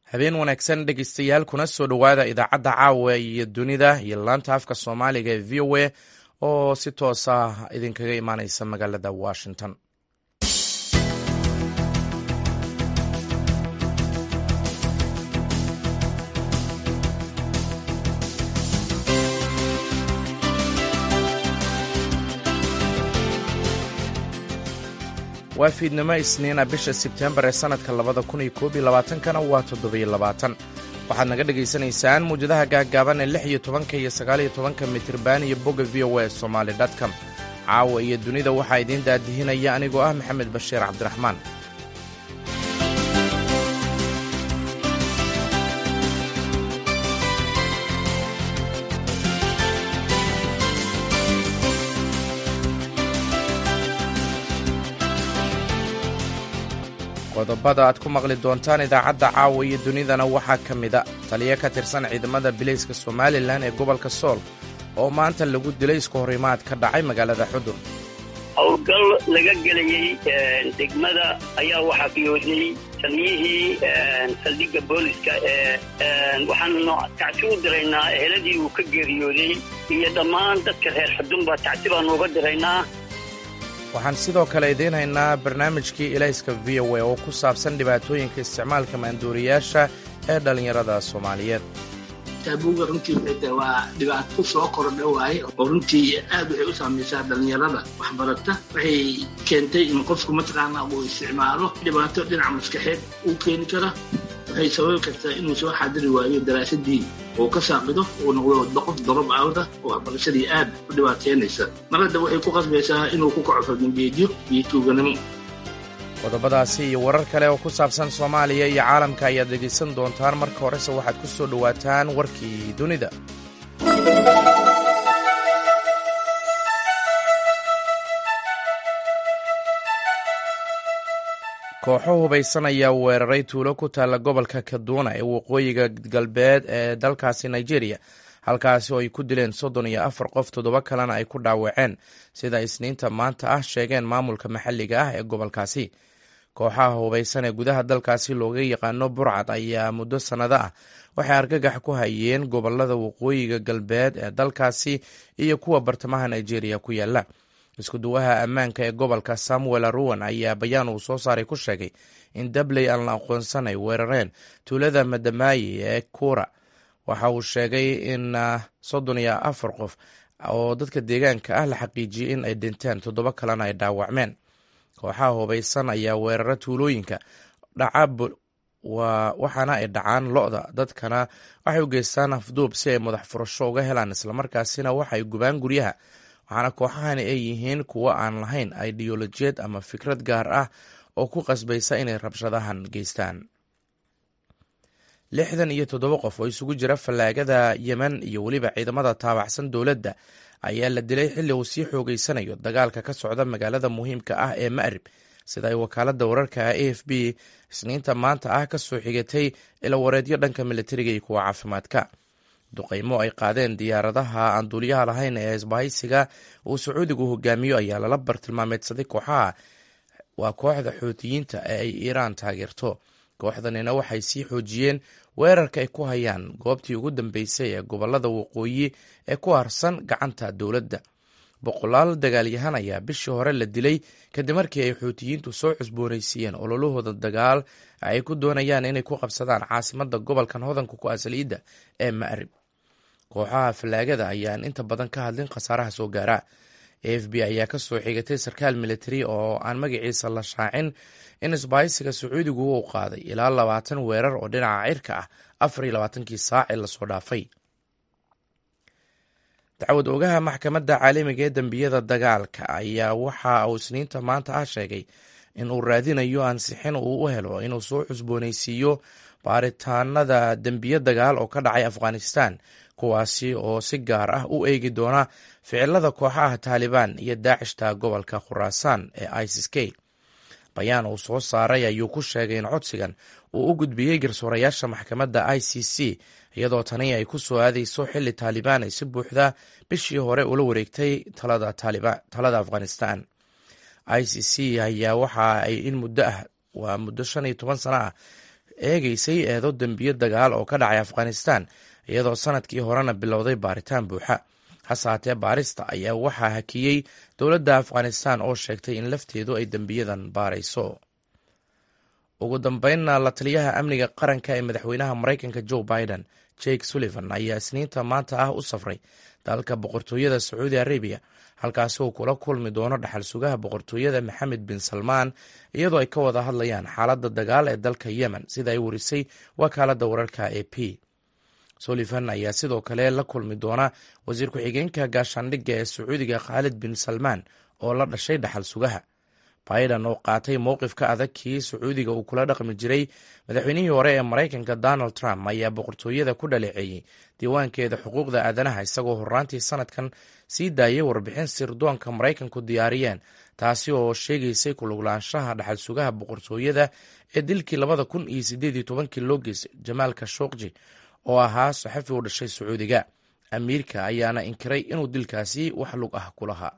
habeen wanaagsan dhegeystayaal kuna soo dhowaada idaacadda caawa iyo dunida iyo laanta afka soomaaliga ee v o a oo si toos ah idinkaga imaaneysa magaalada washington waa fiidnimo isniina bisha sebtembar ee sannadka labada kun iyo koob iyo labaatankana waa toddobiyo labaatan waxaad naga dhagaysanaysaan muwjadaha gaaggaaban ee lix iyo tobanka iyo sagaal iyo tobanka mitirban iyo bogga v o a somaali dotcom caawa iyo dunida waxaa idiin daadihinaya anigoo ah maxamed bashiir cabdiraxmaan qodobada aad ku maqli doontaan idaacadda caawa iyo dunidana waxaa ka mida taliyo ka tirsan ciidamada bilayska somalilan ee gobolka sool oo maanta lagu dilay isku horimaad ka dhacay magaalada xudur howlgal laga gelayey degmada ayaa waxaa fiyoodiyey taliyihii saldhigga booliska ee waxaanu tacsi u diraynaa eheladii uu ka geeriyooday iyo dhammaan dadka reer xudunba tacsi baanu uga diraynaa waxaan sidoo kale idiin haynaa barnaamijkii ilayska v o a oo ku saabsan dhibaatooyinka isticmaalka maanduuriyaasha ee dhallinyarada soomaaliyeed taabuuga runtii waxay waa dhibaato soo kordha waaye oo runtii aad waxay u saamaysaa dhallinyarada waxbarata waxay keentay in qofku mataqaana uu isticmaalo dhibaato dhinaca maskaxeed uu keeni kara waxay sababi kartaa inuu soo xaadiri waayo daraasadii uu ka saaqido uu noqdo qof dorob awda oo waxbarashadii aad u dhibaateynaysa marada waxay ku qasbaysaa inuu ku kaco fardangeedyo iyo tuuganimo qodobadaasi iyo warar kale oo ku saabsan soomaaliya iyo caalamka ayaad dhegaysan doontaan marka horese waxaad ku soo dhowaataan warkii dunida kooxo hubaysan ayaa weeraray tuulo ku taalla gobolka kaduuna ee waqooyiga galbeed ee dalkaasi nigeria halkaasi oo ay ku dileen soddon iyo afar qof toddoba kalena ay ku dhaawaceen sida isniinta maanta ah sheegeen maamulka maxalliga ah ee gobolkaasi kooxaha hubaysan ee gudaha dalkaasi looga yaqaano burcad ayaa muddo sannado ah waxay argagax ku hayeen gobolada waqooyiga galbeed ee dalkaasi iyo kuwa bartamaha nigeria ku yaala iskuduwaha ammaanka ee gobolka samuel aruwan ayaa bayaan uu soo saaray ku sheegay in dabley aan la aqoonsan ay weerareen tuulada madamaayi ee kuura waxa uu sheegay in soddon iyo afar qof oo dadka deegaanka ah la xaqiijiyey in ay dhinteen toddoba kalena ay dhaawacmeen kooxaha hubaysan ayaa weerara tuulooyinka dhaca waxaana ay dhacaan lo-da dadkana waxay u geystaan afduub si ay madax furasho uga helaan islamarkaasina waxay gubaan guryaha waxaana kooxahani ay yihiin kuwo aan lahayn ideolojiyeed ama fikrad gaar ah oo ku qasbaysa inay rabshadahan geystaan lixdan iyo toddoba qof oo isugu jira fallaagada yemen iyo weliba ciidamada taabacsan dowladda ayaa la dilay xilli uu sii xoogeysanayo dagaalka ka socda magaalada muhiimka ah ee ma'rib sida ay wakaaladda wararka a f b isniinta maanta ah ka soo xigatay ilawareedyo dhanka militariga iyo kuwa caafimaadka duqaymo ay qaadeen diyaaradaha aan duuliyaha lahayn ee isbahaysiga uu sacuudigu hogaamiyo ayaa lala bartilmaameedsaday kooxaha waa kooxda xuutiyiinta ee ay iiraan taageerto kooxdanina waxay sii xoojiyeen weerarka ay ku hayaan goobtii ugu dambeysay ee gobolada waqooyi ee ku harsan gacanta dowladda boqolaal dagaalyahan ayaa bishii hore la dilay kadib markii ay xuutiyiintu soo cusboonaysiiyeen ololahooda dagaal ay ku doonayaan inay ku qabsadaan caasimada gobolkan hodanka ku asaliidda ee ma'rib kooxaha fallaagada ayaan inta badan ka hadlin khasaaraha soo gaara a f b ayaa ka soo xigatay sarkaal militari oo aan magaciisa la shaacin in isbahaysiga sacuudigu uu qaaday ilaa labaatan weerar oo dhinaca cirka ah afar iyo labaatankii saac ee lasoo dhaafay dacwad ogaha maxkamadda caalamiga ee dembiyada dagaalka ayaa waxa uu isniinta maanta ah sheegay in uu raadinayo ansixin uu u helo inuu soo cusboonaysiiyo baaritaanada dembiyo dagaal oo ka dhacay afghanistan kuwaasi oo si gaar ah u eegi doona ficilada kooxaha taalibaan iyo daacishta gobolka khuraasaan ee isis k bayaan uu soo saaray ayuu ku sheegay in codsigan uu u gudbiyey garsoorayaasha maxkamadda i c c iyadoo tani ay ku soo aadayso xilli taalibaan ay si buuxda bishii hore ula wareegtay talada afghanistan i c c ayaa waxa ay in muddo ah waa muddo shan iyo toban sano ah eegeysay eedo dembiyo dagaal oo ka dhacay afghanistan iyadoo sanadkii horena bilowday baaritaan buuxa hase haatee baarista ayaa waxaa hakiyey dowladda afghanistan oo sheegtay in lafteedu ay dembiyadan baarayso ugu dambeynna la taliyaha amniga qaranka ee madaxweynaha maraykanka joe biden jake sullivan ayaa isniinta maanta ah u safray dalka boqortooyada sacuudi arabiya halkaasi uu kula kulmi doono dhaxal sugaha boqortooyada maxamed bin salmaan iyadoo ay ka wada hadlayaan xaaladda dagaal ee dalka yemen sida ay warisay wakaaladda wararka e p sullivan ayaa sidoo kale la kulmi doona wasiir ku-xigeenka gaashaandhigga ee sacuudiga khaalid bin salmaan oo la dhashay dhaxal sugaha biden oo qaatay mowqifka adag kii sacuudiga uu kula dhaqmi jiray madaxweynihii hore ee maraykanka donald trump ayaa boqortooyada ku dhaleeceeyey diiwaankeeda xuquuqda aadanaha isagoo horraantii sanadkan sii daayay warbixin sirdoonka maraykanku diyaariyeen taasi oo sheegaysay kuluglaanshaha dhaxal sugaha boqortooyada ee dilkii labada kun iyo sideed iyo tobankii loo geysay jamaal kashokji oo ahaa saxafi u dhashay sacuudiga amiirka ayaana inkiray inuu dilkaasi wax lug ah ku lahaa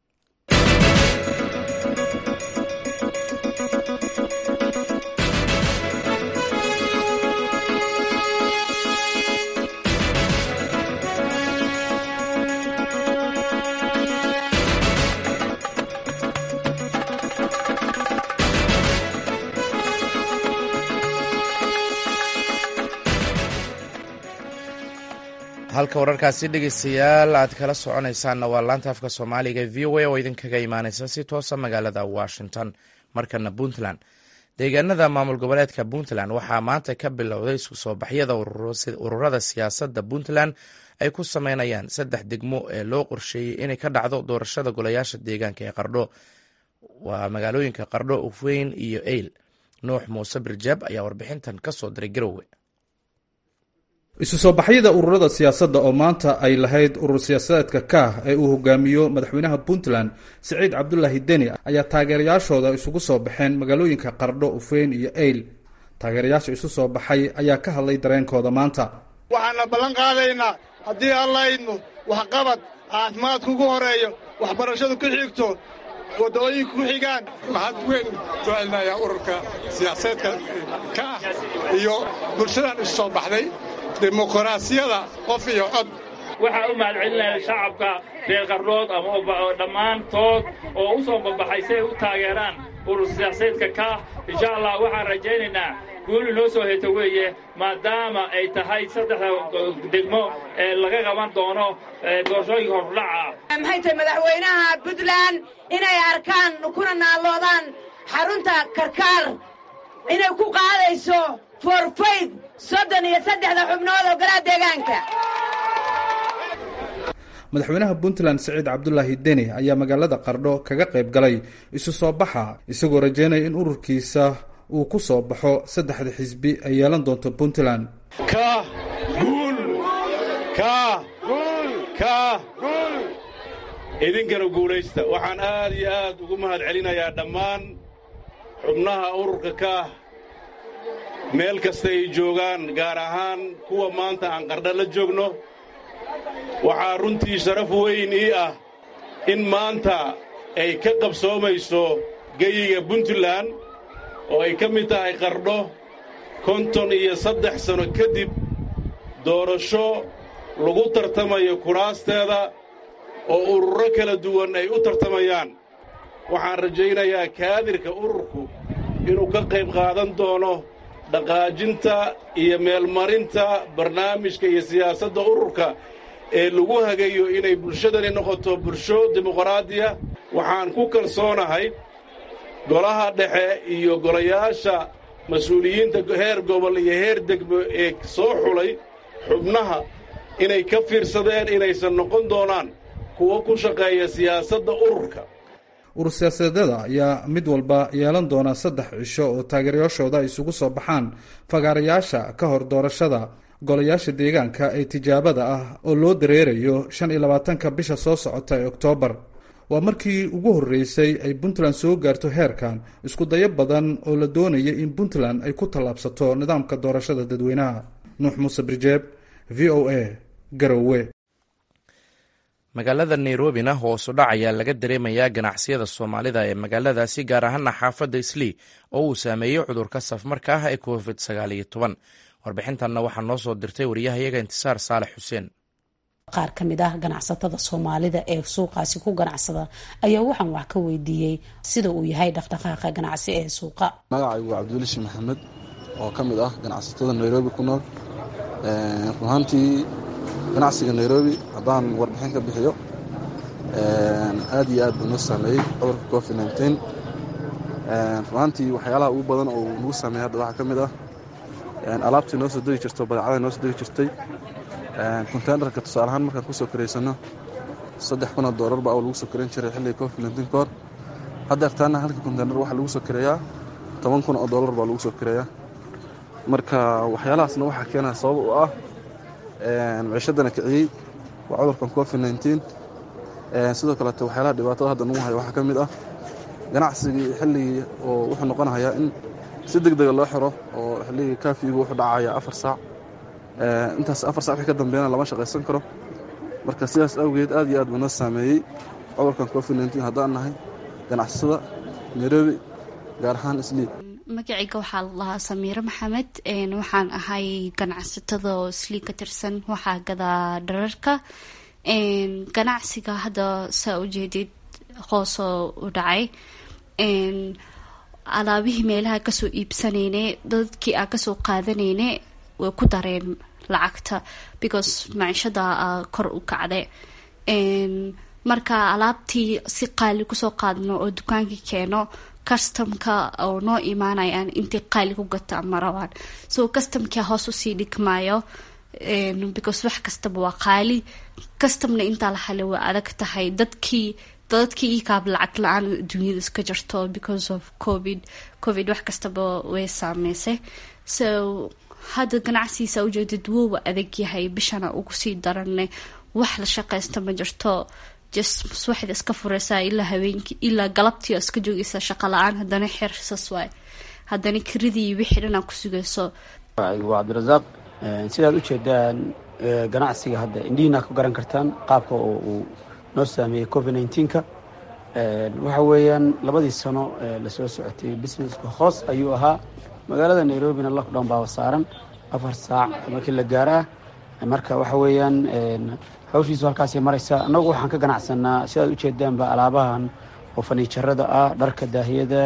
halka wararkaasi dhegeystayaal aad kala soconaysaanna waa laanta afka soomaaliga v o a oo idinkaga imaaneysa si toosa magaalada washington markana puntland deegaanada maamul goboleedka puntland waxaa maanta ka bilowday isku soo baxyada ururada siyaasadda puntland ay ku sameynayaan saddex degmo ee loo qorsheeyey inay ka dhacdo doorashada golayaasha deegaanka ee qardho waa magaalooyinka qardho ufweyn iyo eyl nuux muuse birjaab ayaa warbixintan kasoo diray garowe isu soo baxyada ururada siyaasadda oo maanta ay lahayd urur siyaasadeedka kaah ee uu hogaamiyo madaxweynaha puntland siciid cabdulaahi deni ayaa taageerayaashooda isugu soo baxeen magaalooyinka qardho ufeyn iyo eyl taageerayaasha isu soo baxay ayaa ka hadlay dareenkooda maanta waxaana ballan qaadaynaa haddii alla idmo waxqabad caafimaadku ugu horeeyo waxbarashadu ku xigto waddooyinku ku xigaan maxaad weyn ku celinayaa ururka siyaasaedka ka ah iyo bulshadan isu soo baxday dimuqraasiyada qof iyo cod waxaa u mahadcelinaya shacabka reer qardhood ama dhammaantood oo u soo babaxay si ay u taageeraan urur siyaasaedka kaah insha allah waxaan rajaynaynaa guul inoo soo heto weeye maadaama ay tahay saddexda degmo ee laga qaban doono doorashooyinka hordhaca maxay tahay madaxweynaha puntland inay arkaan kuna naalloodaan xarunta karkaar inay ku qaadayso forfayd soddon iyo saddexda xubnood oo golaha deegaanka madaxweynaha puntland siciid cabdulaahi deni ayaa magaalada qardho kaga qayb galay isu soo baxa isagoo rajeynaya in ururkiisa uu ku soo baxo saddexda xisbi ay yeelan doonto puntland kaah guul kaah kaah idinkana guulaysta waxaan aad iyo aad ugu mahad celinayaa dhammaan xubnaha ururka kaah meel kasta ay joogaan gaar ahaan kuwa maanta aan qardha la joogno waxaa runtii sharaf weyn ii ah in maanta ay ka qabsoomayso geyiga puntland oo ay ka mid tahay qardho konton iyo saddex sanno kadib doorasho lagu tartamayo kuraasteeda oo ururo kala duwan ay u tartamayaan waxaan rajaynayaa kaadirka ururku inuu ka qayb qaadan doono dhaqaajinta iyo meelmarinta barnaamijka iyo siyaasadda ururka ee lagu hagayo inay bulshadani noqoto bulsho dimuqraadiya waxaan ku kalsoonahay golaha dhexe iyo golayaasha mas-uuliyiinta heer gobol iyo heer degmo ee soo xulay xubnaha inay ka fiirsadeen inaysan noqon doonaan kuwo ku shaqeeya siyaasadda ururka urur siyaasadeeda ayaa mid walba yeelan doona saddex cisho oo taageerayaashooda ay isugu soo baxaan fagaarayaasha ka hor doorashada golayaasha deegaanka ee tijaabada ah oo loo dareerayo shan iyo labaatanka bisha soo socota ee oktoobar waa markii ugu horreysay ay puntland soo gaarto heerkan isku dayo badan oo la doonaya in puntland ay ku tallaabsato nidaamka doorashada dadweynaha nuux muuse birjeeb v o a garowe magaalada nairobina hoosu dhac ayaa laga dareemayaa ganacsiyada soomaalida ee magaaladaasi gaar ahaana xaafadda islii oo uu saameeyey cudurka safmarka ah ee covid sagaal iyo toban warbixintanna waxaa noo soo dirtay wariyahayaga intisaar saalex xuseen qaar ka mid ah ganacsatada soomaalida ee suuqaasi ku ganacsada ayaa waxaan wax ka weydiiyey sida uu yahay dhaqdhaqaaqa ganacsi ee suuqa magacaygu waa cabdiwelishi maxamed oo ka mid ah ganacsatada nairobi ku nool run ahaantii ganacsiga nairobi haddaan warbixin ka bixiyo aad iyo aad buu noo saameeyey cudurka covid nteen run ahaantii waxyaalaha ugu badan oo nagu saameeyey hadda waxaa ka mid ah alaabtii noo soo degi jirto badeecada noo soo degi jirtay konteynerka tusaale ahaan markaan kusoo karaysano saddex kunoo doolar baa lagu soo karayn jiray xilliga covid nteen ka hor hadda artaana halka konteyner waxaa lagu soo kareeyaa toban kun oo doolar baa lagu soo kareeyaa marka waxyaalahaasna waxaa keenaya sabab u ah maciishadana kiciyey waa cudurkan covid nteen sidoo kaleete waxyaalaha dhibaatada hadda nagu haya waxaa ka mid ah ganacsigii xilligii oo wuxuu noqonahayaa in si deg dega loo xiro oo xilligii kaafigu wuxuu dhacayaa afar saac intaas afar sac wixii ka dambeeyana lama shaqaysan karo marka sidaas awgeed aad iyo aad buu noo saameeyey cudurkan covid nteen haddaan nahay ganacsada nairobi gaar ahaan islii magacayga waxaa la lahaa samiire maxamed waxaan ahay ganacsatada oo islii ka tirsan waxaa gadaa dhararka ganacsiga hadda saa ujeedid hoosoo u dhacay alaabihii meelaha kasoo iibsanayne dadkii aa kasoo qaadanayne way ku dareen lacagta because maciishada kor u kacde marka alaabtii si qaali kusoo qaadno oo dukaankii keeno customka oo noo imaanayaan intay qaali ku gataan ma rabaan so customkia hoos usii dhigmaayo because wax kastaba waa qaali customna intaa la hale waa adag tahay dadkii dadkii ikaab lacag la-aan dunyada iska jirto because of covid covid wax kastaba way saameysay so hadda ganacsigiisa ujeedid woowa adag yahay bishana ugu sii daranne wax la shaqaysta ma jirto just subaxda iska fureysaa ilaa habeenkii ilaa galabtii iska joogeysaa shaqa la-aan haddana xersas waay haddana kiridii wixii dhanaa ku sugayso waa cabdirasaaq sidaad ujeedaan ganacsiga hadda indhihiina ku garan kartaan qaabka oo uu noo saameeyey covid neenka waxa weeyaan labadii sano lasoo socotay businesska hoos ayuu ahaa magaalada nairobina lockdown baaba saaran afar saac markii la gaaraa marka waxa weeyaan hawshiisu halkaasay maraysa annagu waxaan ka ganacsanaa sidaad ujeedaanba alaabahan oo faniijarada ah dharka daahiyada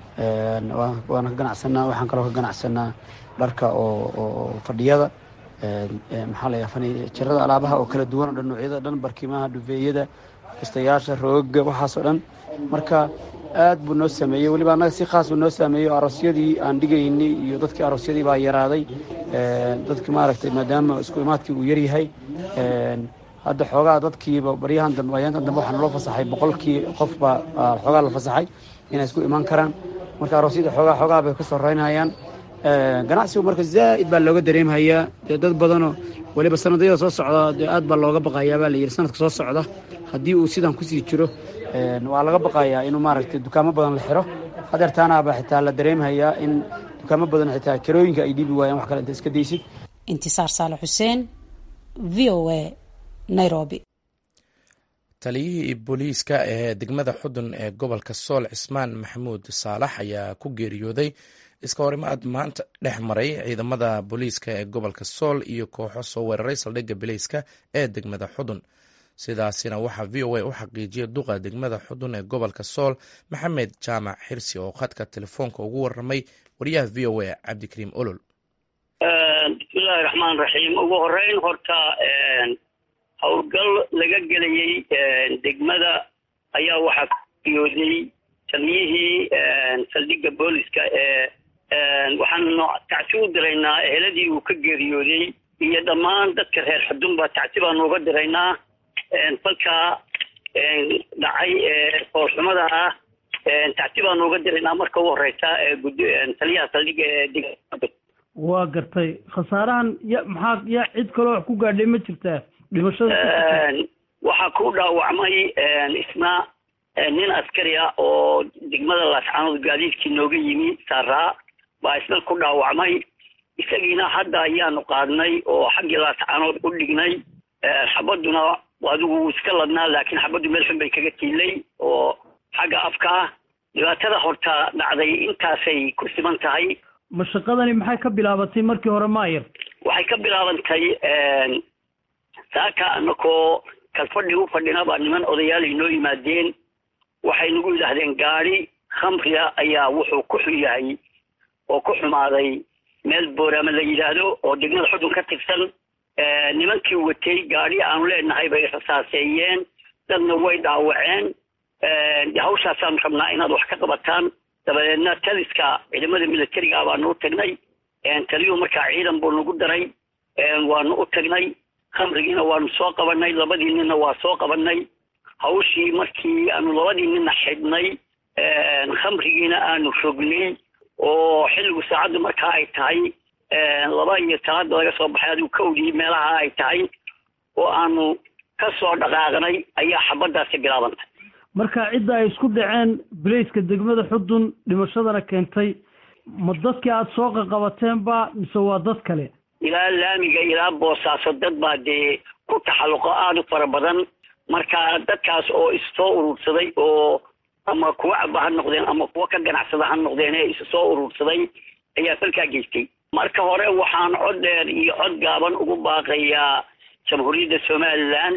waan ka ganacsanaa waxaan kaloo ka ganacsanaa dharka oo fadhiyada maxaa la faniijarada alaabaha oo kala duwan o dhan noocyada dhan barkimaha dhufeeyada kistayaasha rooga waxaasoo dhan marka aad buu noo sameeyey weliba annaga si khaas buu noo saameeyey oo aroosyadii aan dhigaynay iyo dadkii aroosyadii baa yaraaday dadkii maaragtay maadaama isku imaadkii uu yaryahay hadda xoogaa dadkiiba baryahan dambe ayaantan dambe waxaa naloo fasaxay boqolkii qofba xoogaa la fasaxay inay isku imaan karaan marka aroosyada xoogaa xoogaa bay ka soreynayaan ganacsigu marka zaa'id baa looga dareemhayaa dee dad badanoo weliba sanadayada soo socda dee aad baa looga baqayaa baa la yidhi sanadka soo socda haddii uu sidan kusii jiro waa laga baqayaa inuu maaragtay dukaamo badan la xiro hadeertaanaaba xitaa la dareemhayaa in dukaamo badan xitaa karooyinka ay dhiibi waayaan wax kale inta iska daysid intisaar saale xuseen v o a nairobi taliyihii booliiska ee degmada xudun ee gobolka sool cismaan maxamuud saalax ayaa ku geeriyooday iska horimaad maanta dhex maray ciidamada booliiska ee gobolka sool iyo kooxo soo weeraray saldhigga bileyska ee degmada xudun sidaasina waxaa v o a u xaqiijiyay duqa degmada xudun ee gobolka sool maxamed jaamac xirsi oo khadka telefoonka ugu waramay wariyaha v o a cabdikariim olol bismillahi raxmaan raxiim ugu horeyn horta howlgal laga gelayey degmada ayaa waxaa ku geeriyooday taliyihii saldhigga booliska ee waxaan tacsi u diraynaa eheladii uu ka geeriyooday iyo dhammaan dadka reer xudunba tacsi baan uga diraynaa falkaa dhacay foolxumada ah tacsi baan uga diraynaa marka u horeysa taliyaha saldhigga ee degmada waa gartay khasaarahan ya maxaa ya cid kaloo wax ku gaadhay ma jirtaa dhimashada waxaa ku dhaawacmay isna nin askari ah oo degmada laascaanood gaadiidkii nooga yimi saaraa baa isna ku dhaawacmay isagiina hadda ayaanu qaadnay oo xaggii laascaanood u dhignay xabaduna adigu wuu iska ladnaa laakiin xabaddu meel xun bay kaga tiilay oo xagga afka ah dhibaatada horta dhacday intaasay ku siman tahay mashaqadani maxay ka bilaabatay markii hore maayar waxay ka bilaabantay saaka anakoo kalfadhi u fadhina baa niman odayaal inoo yimaadeen waxay nagu yidhaahdeen gaadi khamriga ayaa wuxuu ku xun yahay oo ku xumaaday meel booraama la yidhaahdo oo degmada xudun ka tirsan nimankii watay gaadhi aanu leenahay bay rasaaseeyeen dadna way dhaawaceen de hawshaasaan rabnaa inaad wax ka qabataan dabadeedna taliska ciidamada militariga baanu u tagnay taliyuhu markaa ciidan buu nagu daray waanu u tagnay khamrigiina waanu soo qabanay labadii ninna waa soo qabanay hawshii markii aanu labadii ninna xidhnay khamrigiina aanu rognay oo xilligu saacaddu markaa ay tahay laba iyo talaada laga soo baxay adigu kawdii meelaha ay tahay oo aanu ka soo dhaqaaqnay ayaa xabaddaasi bilaabantay marka cidda ay isku dhaceen bilayska degmada xudun dhimashadana keentay ma dadkii aada soo qaqabateenba mise waa dad kale ilaa laamiga ilaa boosaaso dad baa dee ku taxalluqo aada u fara badan marka dadkaas oo issoo urursaday oo ama kuwa caba ha noqdeen ama kuwa ka ganacsada ha noqdeen ee isu soo urursaday ayaa falkaa geystay marka hore waxaan cod dheer iyo cod gaaban ugu baaqayaa jamhuuriyadda somaliland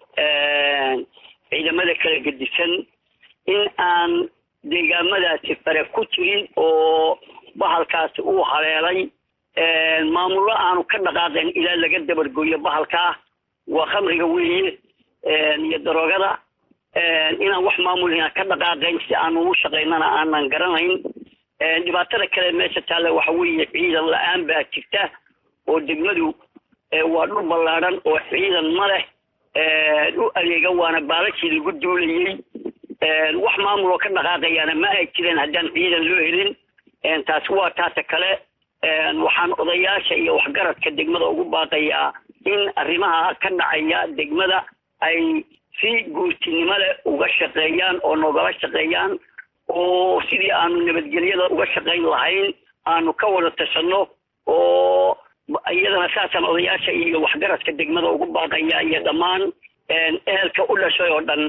ciidamada kala gedisan in aan deegaamadaasi fare ku jirin oo bahalkaasi uu haleelay maamullo aanu ka dhaqaaqeen ilaa laga dabargooyo bahalkaa waa khamriga weeye iyo daroogada inaan wax maamulina ka dhaqaaqayn si aanu ugu shaqaynana aanan garanayn dhibaatada kale meesha taalla waxa weeye ciidan la-aan baa jirta oo degmadu waa dhul ballaadhan oo ciidan ma leh u adeega waana baalashii lagu duulayey wax maamul oo ka dhaqaaqayaana ma ay jireen haddaan ciidan loo helin taasi waa taata kale waxaan odayaasha iyo waxgaradka degmada ugu baaqayaa in arrimaha ka dhacaya degmada ay si guurtinimo leh uga shaqeeyaan oo nogala shaqeeyaan oo sidii aanu nabadgelyada uga shaqayn lahayn aanu ka wada tashanno oo iyadana saasaan odayaasha iyo waxgaradka degmada ugu baaqaya iyo dhammaan ehelka u dhashay oo dhan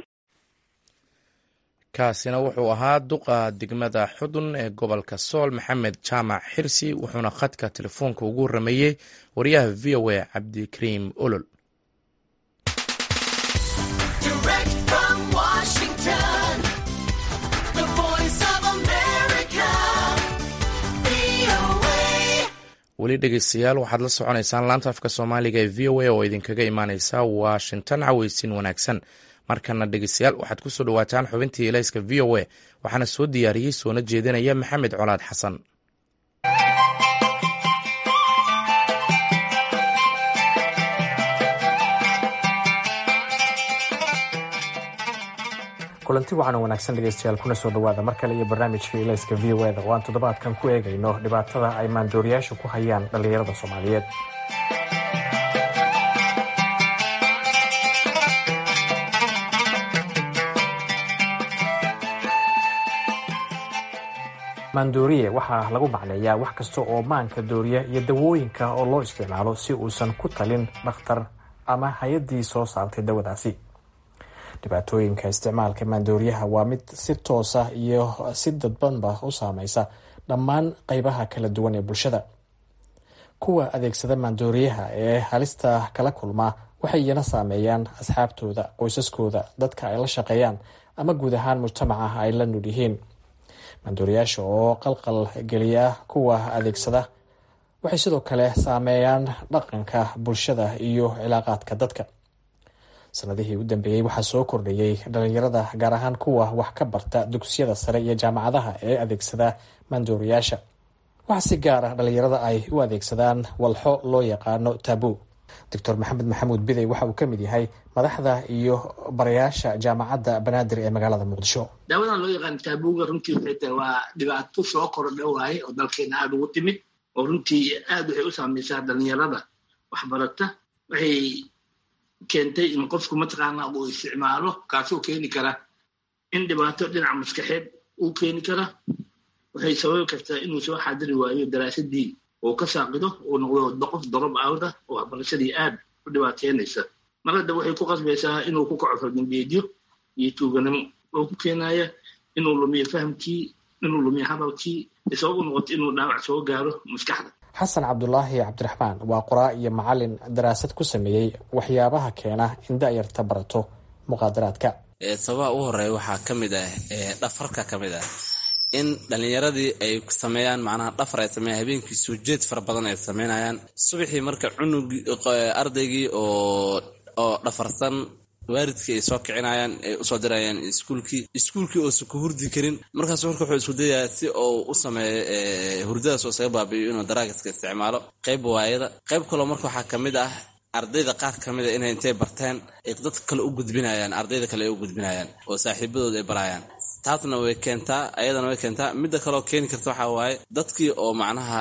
kaasina wuxuu ahaa duqa degmada xudun ee gobolka sool maxamed jaamac xirsi wuxuuna khadka telefoonka ugu warameeyey wariyaha v o a cabdikariim olol weli dhegeystayaal waxaad la soconaysaan laanta afka soomaaliga ee v o a oo idinkaga imaaneysa washington caweysin wanaagsan markana dhegeystayaal waxaad kusoo dhawaataan xubintii elayska v o a waxaana soo diyaariyey soona jeedinaya maxamed colaad xasan kulanti waxaana wanaagsan dhegeystayaal kuna soo dhawaada mar kale iyo barnaamijka ilayska v o eda oo aan toddobaadkan ku eegayno dhibaatada ay maandooriyaashu ku hayaan dhallinyarada soomaaliyeed maandooriye waxaa lagu macneeyaa wax kasta oo maanka dooriya iyo dawooyinka oo loo isticmaalo si uusan ku talin dhakhtar ama hay-addii soo saartay dawadaasi dhibaatooyinka isticmaalka maandooriyaha waa mid si toosa iyo si dadbanba u saameysa dhammaan qeybaha kala duwan ee bulshada kuwa adeegsada maandooriyaha ee halista kala kulmaa waxay iyana saameeyaan asxaabtooda qoysaskooda dadka ay la shaqeeyaan ama guud ahaan mujtamaca ay la nul yihiin maandooriyaasha oo qalqal geliya kuwa adeegsada waxay sidoo kale saameeyaan dhaqanka bulshada iyo cilaaqaadka dadka sanadihii u dambeeyey waxaa soo kordhayey dhalinyarada gaar ahaan kuwa wax ka barta dugsiyada sare iyo jaamacadaha ee adeegsada maandooriyaasha waxaa si gaar ah dhalinyarada ay u adeegsadaan walxo loo yaqaano tabu doctor maxamed maxamuud bidey waxa uu ka mid yahay madaxda iyo barayaasha jaamacadda banaadir ee magaalada muqdisho daawadan loo yaqaan taabuga runtii waxay tahay waa dhibaato soo kordha waaye oo dalkeena aada ugu timid oo runtii aada waxay u saameysaa dhalinyarada waxbarata waxay keentay in qofku mataqaana uu isticmaalo kaasuu keeni kara in dhibaato dhinaca maskaxeed uu keeni kara waxay sababi kartaa inuu soo xaadiri waayo daraasadii uu ka saaqido uu noqdo qof dorob awda oo waxbarashadii aad u dhibaateynaysa mar hadda waxay ku qasbaysaa inuu ku kaco fardangeedyo iyo tuuganimo oo ku keenaya inuu lumiyo fahamkii inuu lumiyo hadalkii sabab u noqoto inuu dhaawac soo gaaro maskaxda xasan cabdulaahi cabdiraxmaan waa qoraa iyo macalin daraasad ku sameeyey waxyaabaha keena in da'yarta barato muqaadaraadka sababaha ugu horeeya waxaa ka mid ah dhafarka ka mid ah in dhallinyaradii ay sameeyaan macnaha dhafar ay sameeyaan habeenkii soo jeed fara badan ay sameynayaan subaxii marka cunugii ardaygii oo oo dhafarsan waalidkii ay soo kicinayaan ay usoo dirayaan iskuulkii iskuulkii oosan ku hurdi karin markaas marka wuxuu isku dayayaa si uu u sameeyo hurdadaas oo isaga baabi'iyo inuu daraagiska isticmaalo qayb waayada qayb kaloo marka waxaa ka mid ah ardayda qaar ka mid a inay intay barteen ay dadka kale u gudbinayaan ardayda kale ay u gudbinayaan oo saaxiibadooda ay barayaan taasna way keentaa ayadana way keentaa midda kaleoo keeni karta waxaa waaye dadkii oo macnaha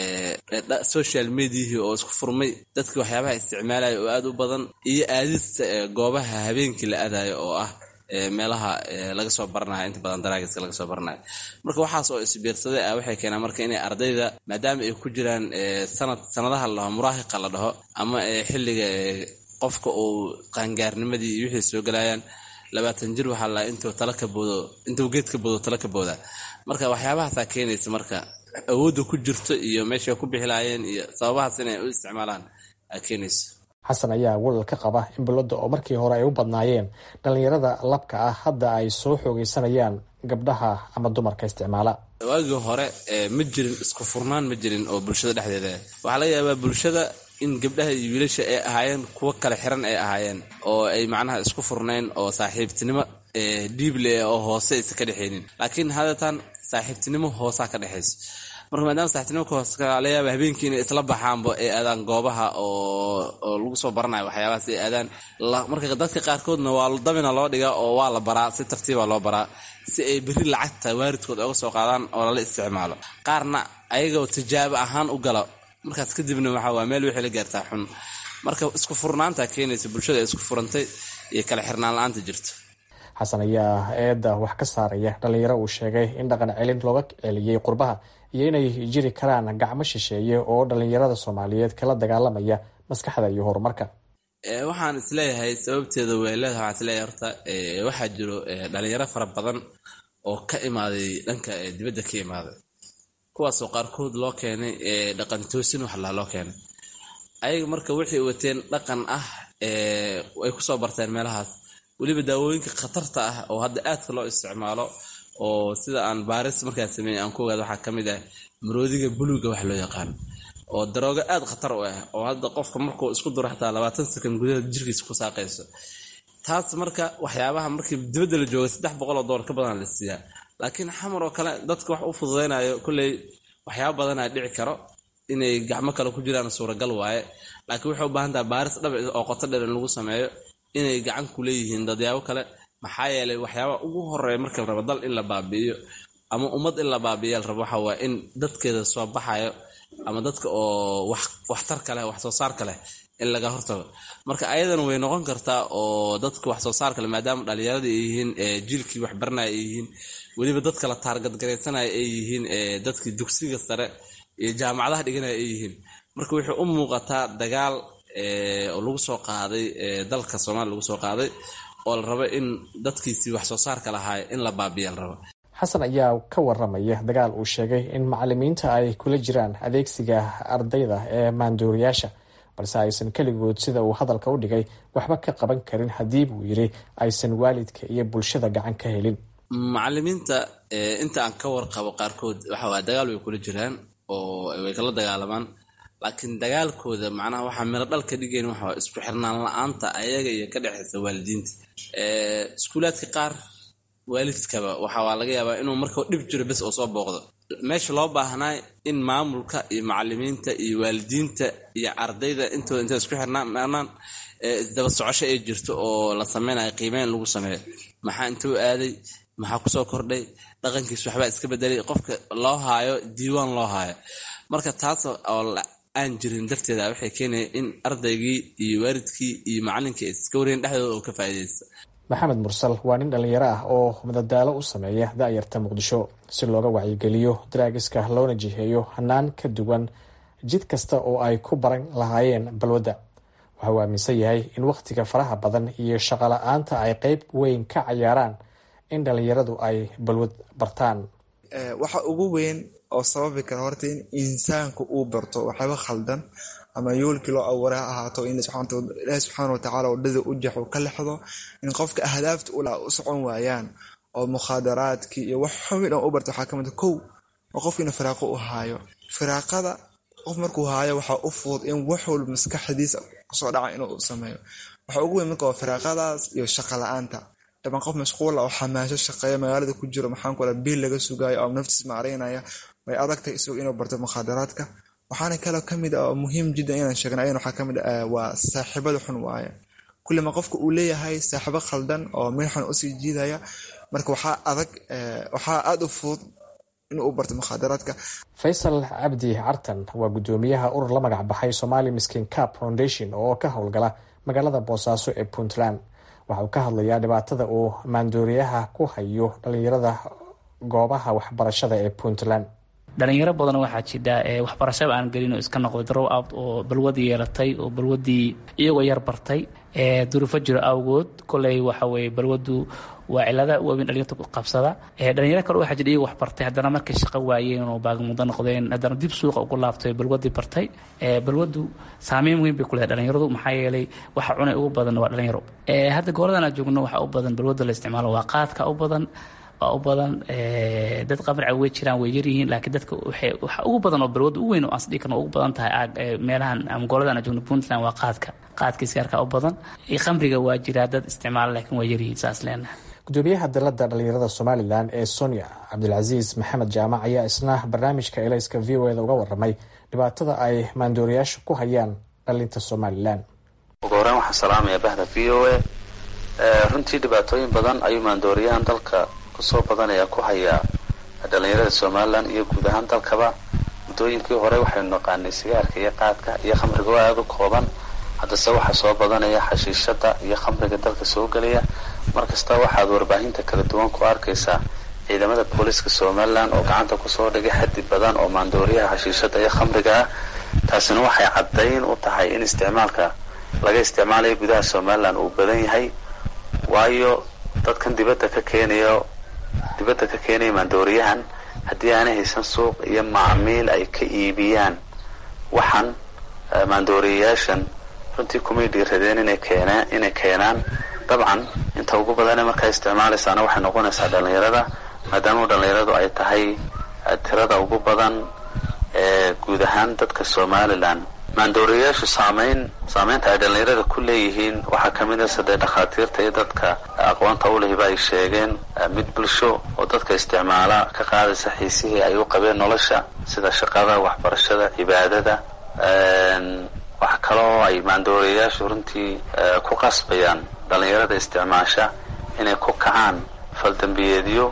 social mediahii oo isku furmay dadkii waxyaabaha isticmaalaya oo aad u badan iyo aadista goobaha habeenkii la aadayo oo ah meelaha laga soo baranayo inta badan daraagiska laga soo baranayo marka waxaas oo isbiirsaday ah waxay keenaan marka inay ardayda maadaama ay ku jiraan sanad sanadaha la dhaho muraahiqa la dhaho ama xilliga qofka uu qaangaarnimadii iyo wixii soo galayaan labaatan jir waxaa la intuu tala ka boodo intuu geed ka boodo tala ka booda marka waxyaabahaasaa keenaysa marka awoodda ku jirto iyo meeshay ku bixilaayeen iyo sababahaas inay u isticmaalaan aa keenaysa xasan ayaa walal ka qaba in bulladda oo markii hore ay u badnaayeen dhallinyarada labka ah hadda ay soo xoogaysanayaan gabdhaha ama dumarka isticmaala waagii hore ma jirin isku furnaan ma jirin oo bulshada dhexdeeda waxaa laga yaabaa bulshada in gabdhaha iyo wiilasha ay ahaayeen kuwo kale xiran ay ahaayeen oo ay macnaha isku furnayn oo saaxiibtinimo dhiible oo hoose aysa ka dhexaynin laakiin hadeetaan saaxiibtinimo hoosaa ka dhexayso marka maadaama saaxiibtinimo ka hoose laga yaaba habeenkii inay isla baxaanba ay aadaan goobaha oo lagu soo baranayo waxyaabahaas ay aadaan marka dadka qaarkoodna waa dabina loo dhigaa oo waa la baraa si tartiiba loo baraa si ay berri lacagta waaridkood oga soo qaadaan oo lala isticmaalo qaarna ayagoo tijaabo ahaan u gala markaas kadibna waxa waa meel wixii la gaartaa xun marka isku furnaanta keenaysa bulshada ay isku furantay iyo kala xirnaan la-aanta jirta xasan ayaa eedda wax ka saaraya dhallinyaro uu sheegay in dhaqan celin looga celiyey qurbaha iyo inay jiri karaan gacmo shisheeye oo dhallinyarada soomaaliyeed kala dagaalamaya maskaxda iyo horumarka waxaan isleeyahay sababteeda way leedahay waxaan isleeyahay horta waxaa jiro dhalinyaro fara badan oo ka imaaday dhanka dibadda ka imaaday kuwaasoo qaarkood loo keenay dhaqan toosin wax laa loo keenay ayaga marka waxay wateen dhaqan ah ay kusoo barteen meelahaas weliba daawooyinka khatarta ah oo hadda aadka loo isticmaalo oo sida aan baaris markaan sameeyey aan ku ogaado waxaa ka mid ah maroodiga buluga wax loo yaqaan oo daroogo aad khatar u ah oo hadda qofka markuu isku duro xataa labaatan sakan gudahood jirkiisa ku saaqayso taas marka waxyaabaha markii dibadda la jooga saddex boqol oo doolar ka badan la siiyaa laakiin xamar oo kale dadka wax u fududaynayo kolley waxyaaba badanaa dhici karo inay gacmo kale ku jiraan suuragal waaye laakiin waxay u baahan taha baaris dhabic oo qoto dheer in lagu sameeyo inay gacan ku leeyihiin dadyaabo kale maxaa yeelay waxyaaba ugu horeeya marka la rabo dal in la baabi'iyo ama ummad in la baabi'iya la rabo waxa waa in dadkeeda soo baxayo ama dadka oo waxtarka leh wax soo saarka leh in laga hortago marka ayadana way noqon kartaa oo dadka wax soo saarka leh maadaama dhalinyarada ay yihiin jiilkii waxbaranaya ay yihiin weliba dadka la taargadgaraysanaya ay yihiin dadkii dugsiga sare iyo jaamacadaha dhiganaya ay yihiin marka waxay u muuqataa dagaal oo lagu soo qaaday dalka soomaaliya lagu soo qaaday oo la rabo in dadkiisii wax soo saarka lahaay in la baabiya la rabo xasan ayaa ka waramaya dagaal uu sheegay in macalimiinta ay kula jiraan adeegsiga ardayda ee maanduuriyaasha balse aysan keligood sida uu hadalka u dhigay waxba ka qaban karin haddii buu yidhi aysan waalidka iyo bulshada gacan ka helin macalimiinta inta aan ka warqabo qaarkood waxawaa dagaal way kula jiraan oo way kala dagaalamaan laakiin dagaalkooda macnaha waxaa miro dhal ka dhigayn waxaa isku xirnaan la-aanta ayaga iyo ka dhexaysa waalidiinta iskuulaadka qaar waalidkaba waxaa laga yaabaa inuu marka dhib jiro bes oo soo booqdo meesha loo baahnaa in maamulka iyo macalimiinta iyo waalidiinta iyo ardayda intooda intay isku xirnaan isdaba socosho ay jirto oo la sameynayo qiimeyn lagu sameeyo maxaa intuu aaday maxaa kusoo kordhay dhaqankiis waxbaa iska bedelay qofka loo haayo diiwaan loo haayo marka taas oo aan jirin darteeda waxay keenaya in ardaygii iyo waalidkii iyo macalinkii ay iska wareen dhexdooda oo ka faa'iidaysta maxamed mursal waa nin dhallinyaro ah oo madadaalo u sameeya da'yarta muqdisho si looga wacyigeliyo daraagiska loona jiheeyo hanaan ka duwan jid kasta oo ay ku baran lahaayeen balwadda waxa uu aaminsan yahay in wakhtiga faraha badan iyo shaqola-aanta ay qeyb weyn ka cayaaraan in dhalinyaradu ay balwad bartaan waxa ugu weyn oo sababi kara horta in insaanku uu barto waxyaaba khaldan ama yoolkii loo abuuray ha ahaato in ilaahi subxaana watacaala wadhada u jaxo ka lexdo in qofka ahdaafta u socon waayaan oo mukhaadaraadkii iyo wax xumi dhan u barta waxaa ka mid kow oo qofka inuu firaaqo u haayo firaaqada qof markuu haayo waxaa u fudud in wax walba maskaxdiisa kusoo dhaca inuu sameeyo waxa ugu weyn marka waa firaaqadaas iyo shaqa la-aanta dhaban qof mashquula oo xamaasho shaqeeya magaalada ku jiro maxaan ku biil laga sugaayo oo naftiis maaraynaya way adagtahay isagu inuu barto mukhaadaraadka waxaana kaloo kamid ah oo muhiim jiddan inaan sheegna ayan waxaa kamid ah waa saaxiibada xun waaye kullima qofka uu leeyahay saaxiibo khaldan oo meel xun usii jiidaya marka waxaa adag waxaa aada u fudud inuu u barto mukhaadaraadka faysal cabdi cartan waa guddoomiyaha urur la magac baxay somali miskin cap foundation oo ka howlgala magaalada boosaaso ee puntland waxa uu ka hadlayaa dhibaatada uu maandooriyaha ku hayo dhalinyarada goobaha waxbarashada ee puntland dhalinyaro badan waxaa jidha waxbarashaba aan gelin oo iska noqday drow out oo balwadii yeelatay oo balwadii iyagoo yar bartay duruufo jiro awgood koley waxa weye balwadu waa cilada waaweyn dhalinyarta qabsada dhalinyaro kale waxaa jira iyagoo wax bartay haddana markay shaqo waayeen oo baagmudo noqdeen haddana dib suuqa ugu laabtay balwadii bartay balwadu saameyn weyn bay ku leedahay dhalinyaradu maxaa yeelay waxa cunay ugu badan waa dhalinyaro hadda gooladan aan joogno waxaa u badan balwada la isticmaalo waa qaadka u badan waa u badan dad qabrica way jiraan way yaryihiin laakiin dadka waxa ugu badan oo balwada u weyn oo aan sdhihi karno ugu badan tahay meelahan ama gooladan aan joogno puntland waa qaadka qaadka iskaarka u badan khamriga waa jiraa dad isticmaala laakiin waa yaryihiin saas leenahay gudoomiyaha dalada dhalinyarada somalilan ee sonia cabdilcasiis maxamed jaamac ayaa isna barnaamijka elayska v o eda uga waramay dhibaatada ay maandooriyaasha ku hayaan dhalinta somalilan ugu horeyn waxaan salaamaya bahda v o a runtii dhibaatooyin badan ayuu maandooriyahan dalka kusoo badanaya ku hayaa dhalinyarada somalilan iyo guud ahaan dalkaba muddooyinkii hore waxaynu naqaanay sigaarka iyo qaadka iyo khamriga oo aada u kooban haddase waxaa soo badanaya xashiishada iyo khamriga dalka soo gelaya markasta waxaad warbaahinta kala duwan ku arkaysaa ciidamada booliiska somalilan oo gacanta kusoo dhigay xaddi badan oo maandooriyaha xashiishada iyo khamriga ah taasina waxay caddayn u tahay in isticmaalka laga isticmaalayo gudaha somalilan uu badan yahay waayo dadkan dibadda ka keenayo dibadda ka keenaya maandooriyahan haddii aanay haysan suuq iyo macmiil ay ka iibiyaan waxaan maandooriyayaashan runtii kumay dhiiradeen inay keenaan inay keenaan dabcan inta ugu badane markaa isticmaalaysaana waxay noqonaysaa dhalinyarada maadaama dhalinyaradu ay tahay tirada ugu badan ee guud ahaan dadka somalilan maandooriyayaashu saameyn saameynta ay dhalinyarada ku leeyihiin waxaa kamid a sadee dhakhaatiirta iyo dadka aqoonta ulehiba ay sheegeen mid bulsho oo dadka isticmaala ka qaadaysa xiisihii ay u qabeen nolosha sida shaqada waxbarashada cibaadada wax kaloo ay maandooriyayaashu runtii ku qasbayaan dhalinyarada isticmaasha inay ku kacaan faldambiyeedyo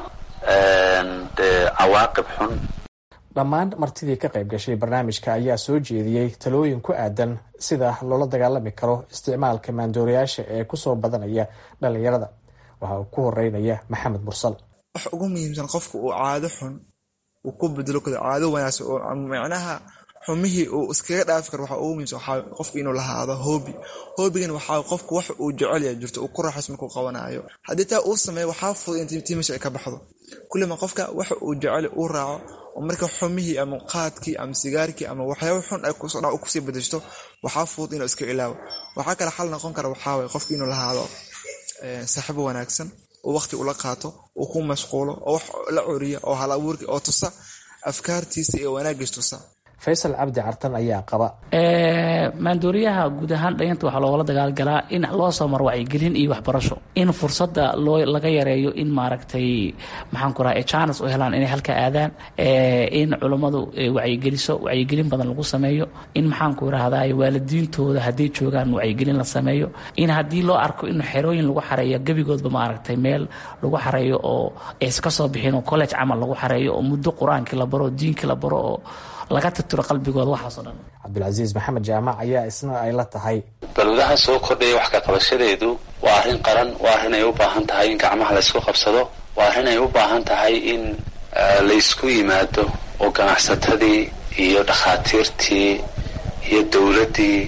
dee cawaaqib xun dhammaan martidii ka qayb gashay barnaamijka ayaa soo jeediyey talooyin ku aadan sida loola dagaalami karo isticmaalka maandooriyaasha ee kusoo badanaya dhalinyarada waxa uu ku horeynaya maxamed mursal wax ugu muhiimsan qofka uu caado xun uu ku bedelo karo caado wanaagsan oo macnaha xumihii uu iskaga dhaafi karo waxaa ugu muhiimsan waxaa qofka inuu lahaado hoobi hoobigana waxaa qofka wax uu jecel yahay jirto uu ku raaxays markuu qabanayo haddii taa uu sameeyo waxaa fudud in tiimasha ay ka baxdo kullima qofka waxa uu jecel uu raaco oo marka xumihii ama qaadkii ama sigaarkii ama waxyaaba xun ay kusoo dha kusii badashto waxaa fudud inuu iska ilaawo waxaa kale xal noqon kara waxaawaye qofka inuu lahaado saaxiibo wanaagsan oo waqti ula qaato uu ku mashquulo oo wax la coriya oo hal abuurki oo tusa afkaartiisa iyo wanaagiis tusa faysal cabdi cartan ayaa qaba maandooriyaha guud ahaan dhalinyarta waxaa loogala dagaalgalaa in loo soo maro wacyigelin iyo waxbarasho in fursada loo laga yareeyo in maaragtay maxaan ku raha janes u helaan inay halka aadaan in culummadu wacyigeliso wacyigelin badan lagu sameeyo in maxaan ku rahdaa waalidiintooda hadday joogaan wacyigelin la sameeyo in haddii loo arko in xerooyin lagu xareeyo gebigoodba maaragtay meel lagu xareeyo oo iska soo bixin oo college camal lagu xareeyo oo muddo qur-aankii la baro diinkii la baro oo laga tirtiro qalbigooda waxaasoo dhan cabdilcasiis maxamed jaamac ayaa isna ay la tahay balwadaha soo kordhaya wax ka qabashadeedu waa arrin qaran waa arrin ay u baahan tahay in gacmaha laysku qabsado waa arrin ay u baahan tahay in laysku yimaado oo ganacsatadii iyo dhakhaatiirtii iyo dowladdii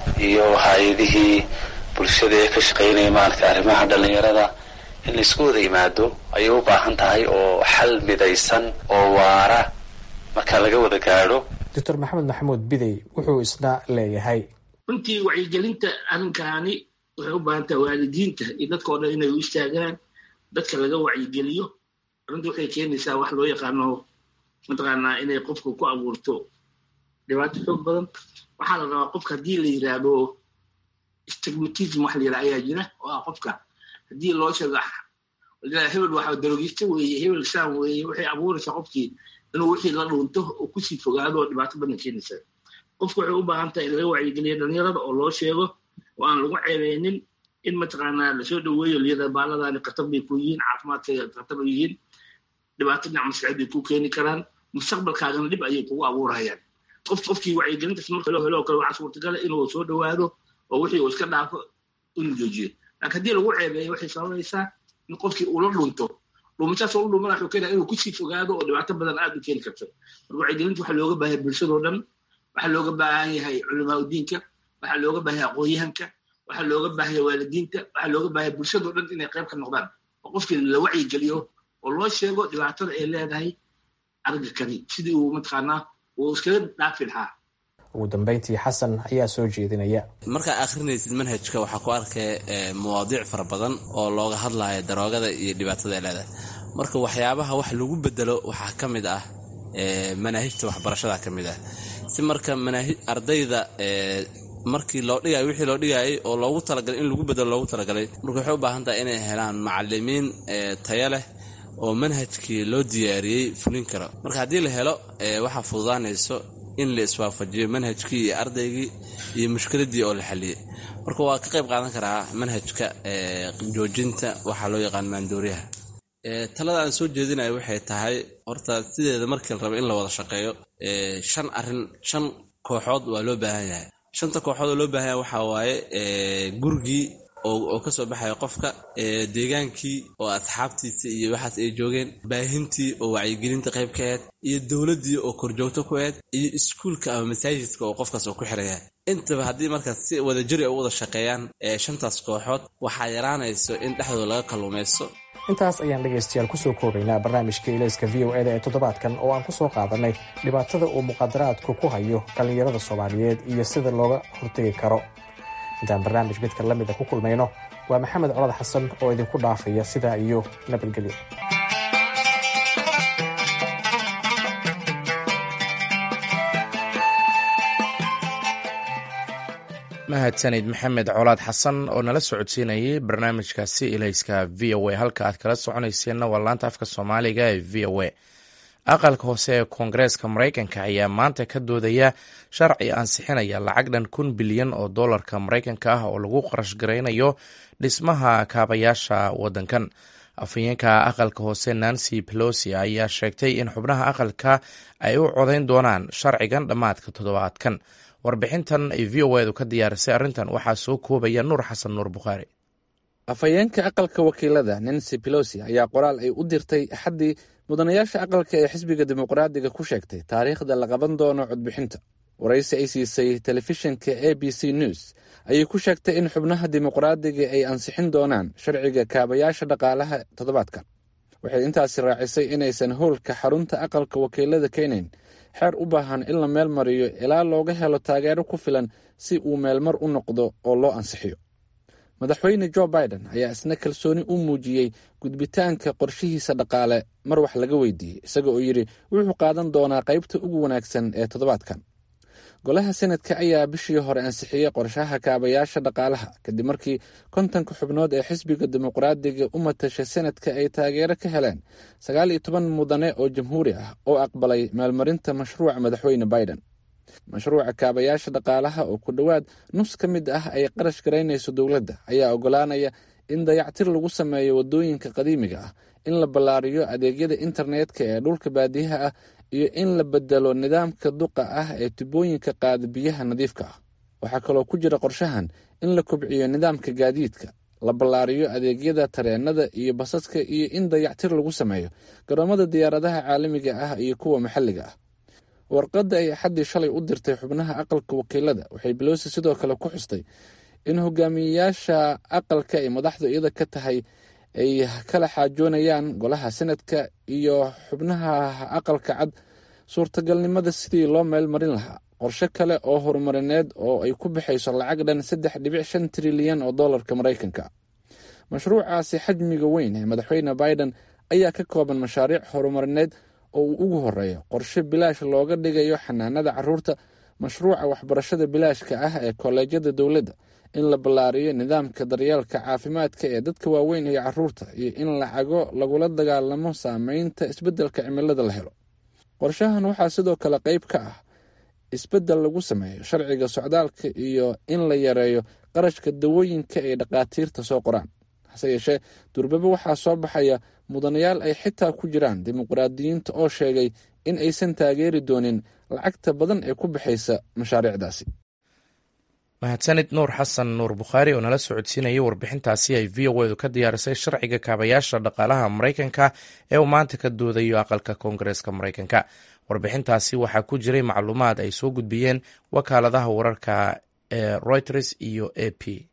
iyo hay-adihii bulshada ee ka shaqaynaya maaragtay arrimaha dhallinyarada in laisku wada yimaado ayay u baahan tahay oo xal midaysan oo waara marka laga wada gaadho doctor maxamed maxamuud bidey wuxuu isna leeyahay runtii wacyigelinta arrinkaani waxay u baahan tahay waalidiinta iyo dadka o dhan inay u istaagaan dadka laga wacyigeliyo arrinta waxay keenaysaa wax loo yaqaano mataqaanaa inay qofka ku abuurto dhibaato xoog badan waxaa la rabaa qofka haddii la yidhaahdo stigmatism wax la yidhaha ayaa jira oo ah qofka haddii loo sheego hebel waxa darogista weeye hebel saan weeye waxay abuuraysaa qofkii inuu wixii la dhuunto oo kusii fogaado oo dhibaato badan keenaysaa qofku waxay u baahan tahay in laga wacyigeliyo dhalinyarada oo loo sheego oo aan lagu ceebeynin in mataqaanaa lasoo dhaweeyo liyada baaladani khatar bay ku yihiin caafimaadkayga khatar bay yihiin dhibaato dhinac maskaxeed bay ku keeni karaan mustaqbalkaagana dhib ayay kugu abuurayaan qof qofkii wacyigelintaas marka loo helo oo kale waxaa suurtagala inuu soo dhawaado oo wixii uu iska dhaafo inuu joojiyo laakiin haddii lagu ceebeeyo waxay sababaysaa in qofkii uu la dhunto dhuumashaas oo u dhumana wuxuu keenaya inuu kusii fogaado oo dhibaato badan aad u keeni karto marka wacyigelinta waxaa looga baahan bulshadoo dhan waxaa looga baahan yahay culamaa udiinka waxaa looga baahan yahay aqoonyahanka waxaa looga baahan yahay waalidiinta waxaa looga baahan yahay bulshadoo dhan inay qayb ka noqdaan oo qofkii la wacyigeliyo oo loo sheego dhibaatada ay leedahay aragga kani sidii uu mataqaanaa uu iskaga dhaafi lahaa ugu dambeyntii xasan ayaa soo jeedinaya markaa akhrinaysid manhajka waxaa ku arkaya mawaadiic fara badan oo looga hadlayo daroogada iyo dhibaatada ay leedahay marka waxyaabaha wax lagu bedelo waxaa ka mid ah manaahijta waxbarashada ka mid ah si marka ardayda markii loo dhigay wixii loo dhigayay oo loogu talagalay in lagu bedelo loogu talagalay marka waxay u baahan tahay inay helaan macalimiin taya leh oo manhajkii loo diyaariyey fulin karo marka haddii la helo waxaa fududaanayso in la iswaafajiyo manhajkii iyo ardaygii iyo mushkiladii oo la xaliyey marka waa ka qayb qaadan karaa manhajka joojinta waxaa loo yaqaan maandooriyaha talada aan soo jeedinayo waxay tahay horta sideeda markii la rabo in la wada shaqeeyo shan arin shan kooxood waa loo baahan yahay shanta kooxood oo loo baahan yahay waxaa waaye gurigii oo kasoo baxaya qofka deegaankii oo asxaabtiisa iyo waxaas ay joogeen baahintii oo wacyigelinta qayb ka aheyd iyo dowladdii oo korjoogto ku aheyd iyo iskuulka ama masaajidka oo qofkaas oo ku xiraya intaba haddii markaas si wadajiri ay u wada shaqeeyaan shantaas kooxood waxaa yaraanayso in dhexdooda laga kalluumaysto intaas ayaan dhegaystayaal kusoo koobaynaa barnaamijka ilayska v o eda ee toddobaadkan oo aan kusoo qaadanay dhibaatada uu muqaadaraadku ku hayo dhallinyarada soomaaliyeed iyo sida looga hortegi karo intaan barnaamij midka la mida ku kulmayno waa maxamed colad xasan oo idinku dhaafaya sidaa iyo nabadgelyo mahadsanid maxamed colaad xasan oo nala socodsiinayay barnaamijkaasi ilayska v o a halka aad kala soconayseenna waa laanta afka soomaaliga ee v o a aqalka hoose ee koongareeska maraykanka ayaa maanta ka doodaya sharci ansixinaya lacag dhan kun bilyan oo dollarka maraykanka ah oo lagu qarash garaynayo dhismaha kaabayaasha waddankan afhayeenka aqalka hoose nancy pelosi ayaa sheegtay in xubnaha aqalka ay u codayn doonaan sharcigan dhammaadka toddobaadkan warbixintan ay v o edu ka diyaarisay arrintan waxaa soo koobaya nuur xasan nuur bukhaari afhayeenka aqalka wakiilada nancy pelosi ayaa qoraal ay u dirtay axaddii mudanayaasha aqalka ee xisbiga dimuqraadiga ku sheegtay taariikhda la qaban doono codbixinta waraysi ay siisay telefishinka a b c news ayay ku sheegtay in xubnaha dimuqraadiga ay ansixin doonaan sharciga kaabayaasha dhaqaalaha toddobaadkan waxay intaasi raacisay inaysan howlka xarunta aqalka wakiilada keenayn xeer u baahan in la meel mariyo ilaa looga helo taageero ku filan si uu meelmar u noqdo oo loo ansixiyo madaxweyne jo biden ayaa isna kalsooni u muujiyey gudbitaanka qorshihiisa dhaqaale mar wax laga weydiiyey isaga oo yidhi wuxuu qaadan doonaa qaybta ugu wanaagsan ee toddobaadkan golaha senadka ayaa bishii hore ansixiyey qorshaha kaabayaasha dhaqaalaha kadib markii kontonka xubnood ee xisbiga dimuqraadiga u matasha senadka ay taageero ka heleen sagaal iyo toban mudane oo jamhuuri ah oo aqbalay maalmarinta mashruuca madaxweyne biden mashruuca kaabayaasha dhaqaalaha oo ku dhowaad nus ka mid ah ay qarash garaynayso dowladda ayaa ogolaanaya in dayactir lagu sameeyo waddooyinka qadiimiga ah in la ballaariyo adeegyada internetka ee dhulka baadiyaha ah iyo in la bedelo nidaamka duqa ah ee tubooyinka qaada biyaha nadiifka ah waxaa kaloo ku jira qorshahan in la kobciyo nidaamka gaadiidka la ballaariyo adeegyada tareenada iyo basaska iyo in dayactir lagu sameeyo garoomada diyaaradaha caalamiga ah iyo kuwa maxalliga ah warqadda ay axaddii shalay u dirtay xubnaha aqalka wakiilada waxay belosi sidoo kale ku xustay in hogaamiyeyaasha aqalka ay madaxdu iyada ka tahay ay kala xaajoonayaan golaha senadka iyo xubnaha aqalka cad suurtagalnimada sidii loo meel marin lahaa qorshe kale oo horumarineed oo ay ku bixayso lacag dhan saddex dhibic shan trilyan oo dollarka maraykanka mashruucaasi xajmiga weyn ee madaxweyne biden ayaa ka kooban mashaariic horumarineed oo uu ugu horeeyo qorshe bilaash looga dhigayo xanaanada caruurta mashruuca waxbarashada bilaashka ah ee kolleejyada dowladda in la ballaariyo nidaamka daryeelka caafimaadka ee dadka waaweyn iyo caruurta iyo in lacago lagula dagaalamo saameynta isbeddelka cimilada la helo qorshahan waxaa sidoo kale qayb ka ah isbeddel lagu sameeyo sharciga socdaalka iyo in la yareeyo qarashka dawooyinka ay dhakhaatiirta soo qoraan hase yeeshee durbaba waxaa soo baxaya mudanayaal ay xitaa ku jiraan dimuqraadiyiinta oo sheegay in aysan taageeri doonin lacagta badan ee ku baxaysa mashaariicdaasi mahadsanid nuur xasan nuur bukhaari oo nala socodsiinayay warbixintaasi ay v o edu ka diyaarisay sharciga kaabayaasha dhaqaalaha maraykanka ee uu maanta ka doodayo aqalka koongareeska maraykanka warbixintaasi waxaa ku jiray macluumaad ay soo gudbiyeen wakaaladaha wararka ee reuters iyo a p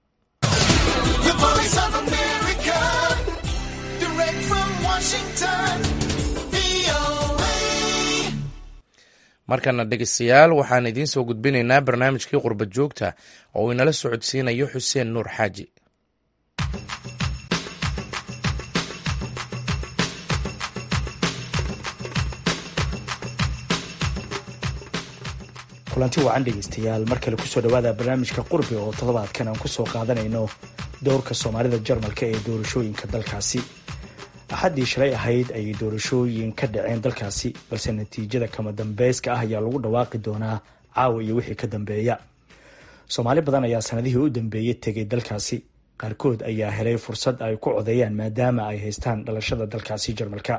markana dhegeystayaal waxaan idiin soo gudbinaynaa barnaamijkii qurba joogta oo uu inala socodsiinayo xuseen nuur xaaji kulanti wacan dhegeystayaal mar kale kusoo dhawaada barnaamijka qurbi oo toddobaadkan aan kusoo qaadanayno dowrka soomaalida jarmalka ee doorashooyinka dalkaasi axaddii shalay ahayd ayay doorashooyin ka dhaceen dalkaasi balse natiijada kama dambeyska ah ayaa lagu dhawaaqi doonaa caawa iyo wixii ka dambeeya soomaali badan ayaa sanadihii u dambeeyey tegay dalkaasi qaarkood ayaa helay fursad ay ku codeeyaan maadaama ay haystaan dhalashada dalkaasi jarmalka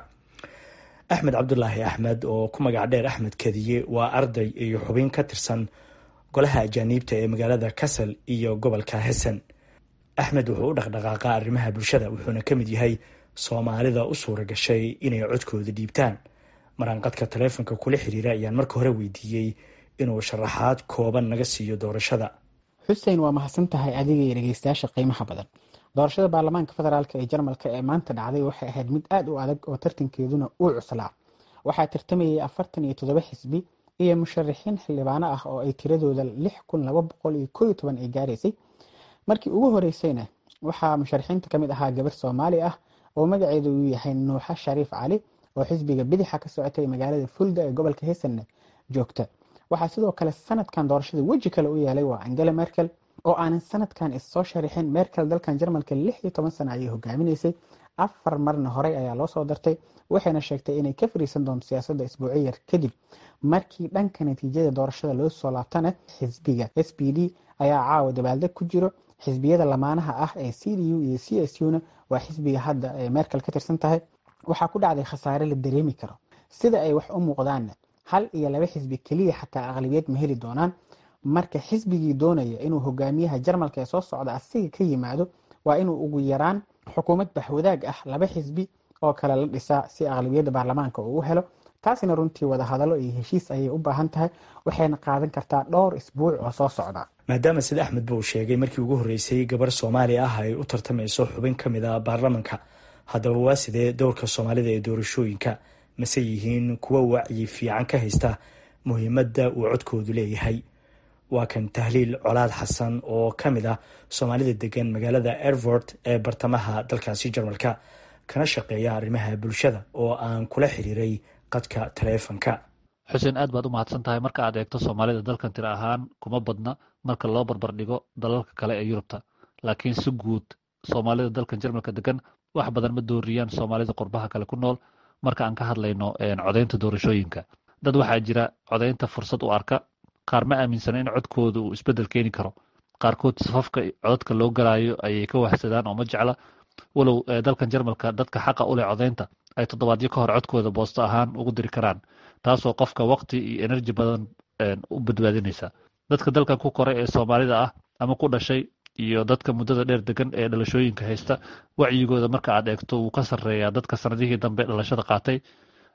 axmed cabdulaahi axmed oo ku magac dheer axmed kadiye waa arday iyo xubin ka tirsan golaha ajaaniibta ee magaalada kasal iyo gobolka hessen axmed wuxuu u dhaqdhaqaaqaa arrimaha bulshada wuxuuna ka mid yahay soomaalida u suura gashay inay codkooda dhiibtaan maraanqadka taleefonka kula xiriira ayaan marka hore weydiiyey inuu sharaxaad kooban naga siiyo doorashada xuseen waa mahadsan tahay adiga iyo dhegeystayaasha qiimaha badan doorashada baarlamaanka federaalk ee jarmalka ee maanta dhacday waxay ahayd mid aada u adag oo tartankeeduna uu cuslaa waxaa tartamayay afartan iyo toddoba xisbi iyo musharaxiin xildhibaano ah oo ay tiradooda lix kun laba boqol iyo kooiyo toban ay gaaraysay markii ugu horeysayna waxaa musharaxiinta kamid ahaa gabar soomaali ah oo magaceedu uu yahay nuuxa shariif cali oo xisbiga bidixa ka socotay magaalada fulda ee gobolka hesanna joogta waxaa sidoo kale sanadkan doorashada weji kale u yeelay waa angela merkel oo aanan sanadkan issoo sharixin merkel dalkan jarmalka lix iyo toban sana ayay hogaaminaysay afar marna horey ayaa loo soo dartay waxayna sheegtay inay ka fariisan doonto siyaasadda isbuuci yar kadib markii dhanka natiijada doorashada loo soo laabtana xisbiga s b d ayaa caawa dabaaldeg ku jiro xisbiyada lamaanaha ah ee c d u iyo c s u na waa xisbiga hadda ee merkel ka tirsan tahay waxaa ku dhacday khasaare la dareemi karo sida ay wax u muuqdaanna hal iyo laba xisbi keliya xataa aqlabiyad ma heli doonaan marka xisbigii doonaya inuu hogaamiyaha jarmalka ee soo socda asiga ka yimaado waa inuu ugu yaraan xukuumad baxwadaag ah laba xisbi oo kale la dhisaa si aqlabiyadda baarlamaanka uu u helo taasina runtii wadahadalo iyo heshiis ayay u baahan tahay waxayna qaadan kartaa dhowr isbuuc oo soo socda maadaama sida axmed ba uu sheegay markii ugu horreysay gabar soomaali ah ay u tartamayso xubin ka mid a baarlamanka haddaba waa sidee dowrka soomaalida ee doorashooyinka mase yihiin kuwa wacyi fiican ka haysta muhiimadda uu codkoodu leeyahay waa kan tahliil colaad xasan oo ka mid ah soomaalida degan magaalada erfort ee bartamaha dalkaasi jarmalka kana shaqeeya arrimaha bulshada oo aan kula xiriiray qadka taleefonka xuseen aad baad u mahadsan tahay marka aad eegto soomaalida dalkan tira ahaan kuma badna marka loo barbar dhigo dalalka kale ee yurubta laakiin si guud soomaalida dalkan jarmalka degan wax badan ma dooriyaan soomaalida qurbaha kale ku nool marka aan ka hadlayno codaynta doorashooyinka dad waxaa jira codaynta fursad u arka qaar ma aaminsana in codkooda uu isbedel keeni karo qaarkood safafka codadka loo galaayo ayay ka wahsadaan oo ma jecla walow dalkan jarmalka dadka xaqa u leh codaynta ay toddobaadyo ka hor codkooda boosto ahaan ugu diri karaan taasoo qofka waqti iyo enerji badan u badbaadinaysa dadka dalkan ku koray ee soomaalida ah ama ku dhashay iyo dadka muddada dheer degan ee dhalashooyinka haysta wacyigooda marka aad eegto wuu ka sarreeyaa dadka sanadihii dambe dhalashada qaatay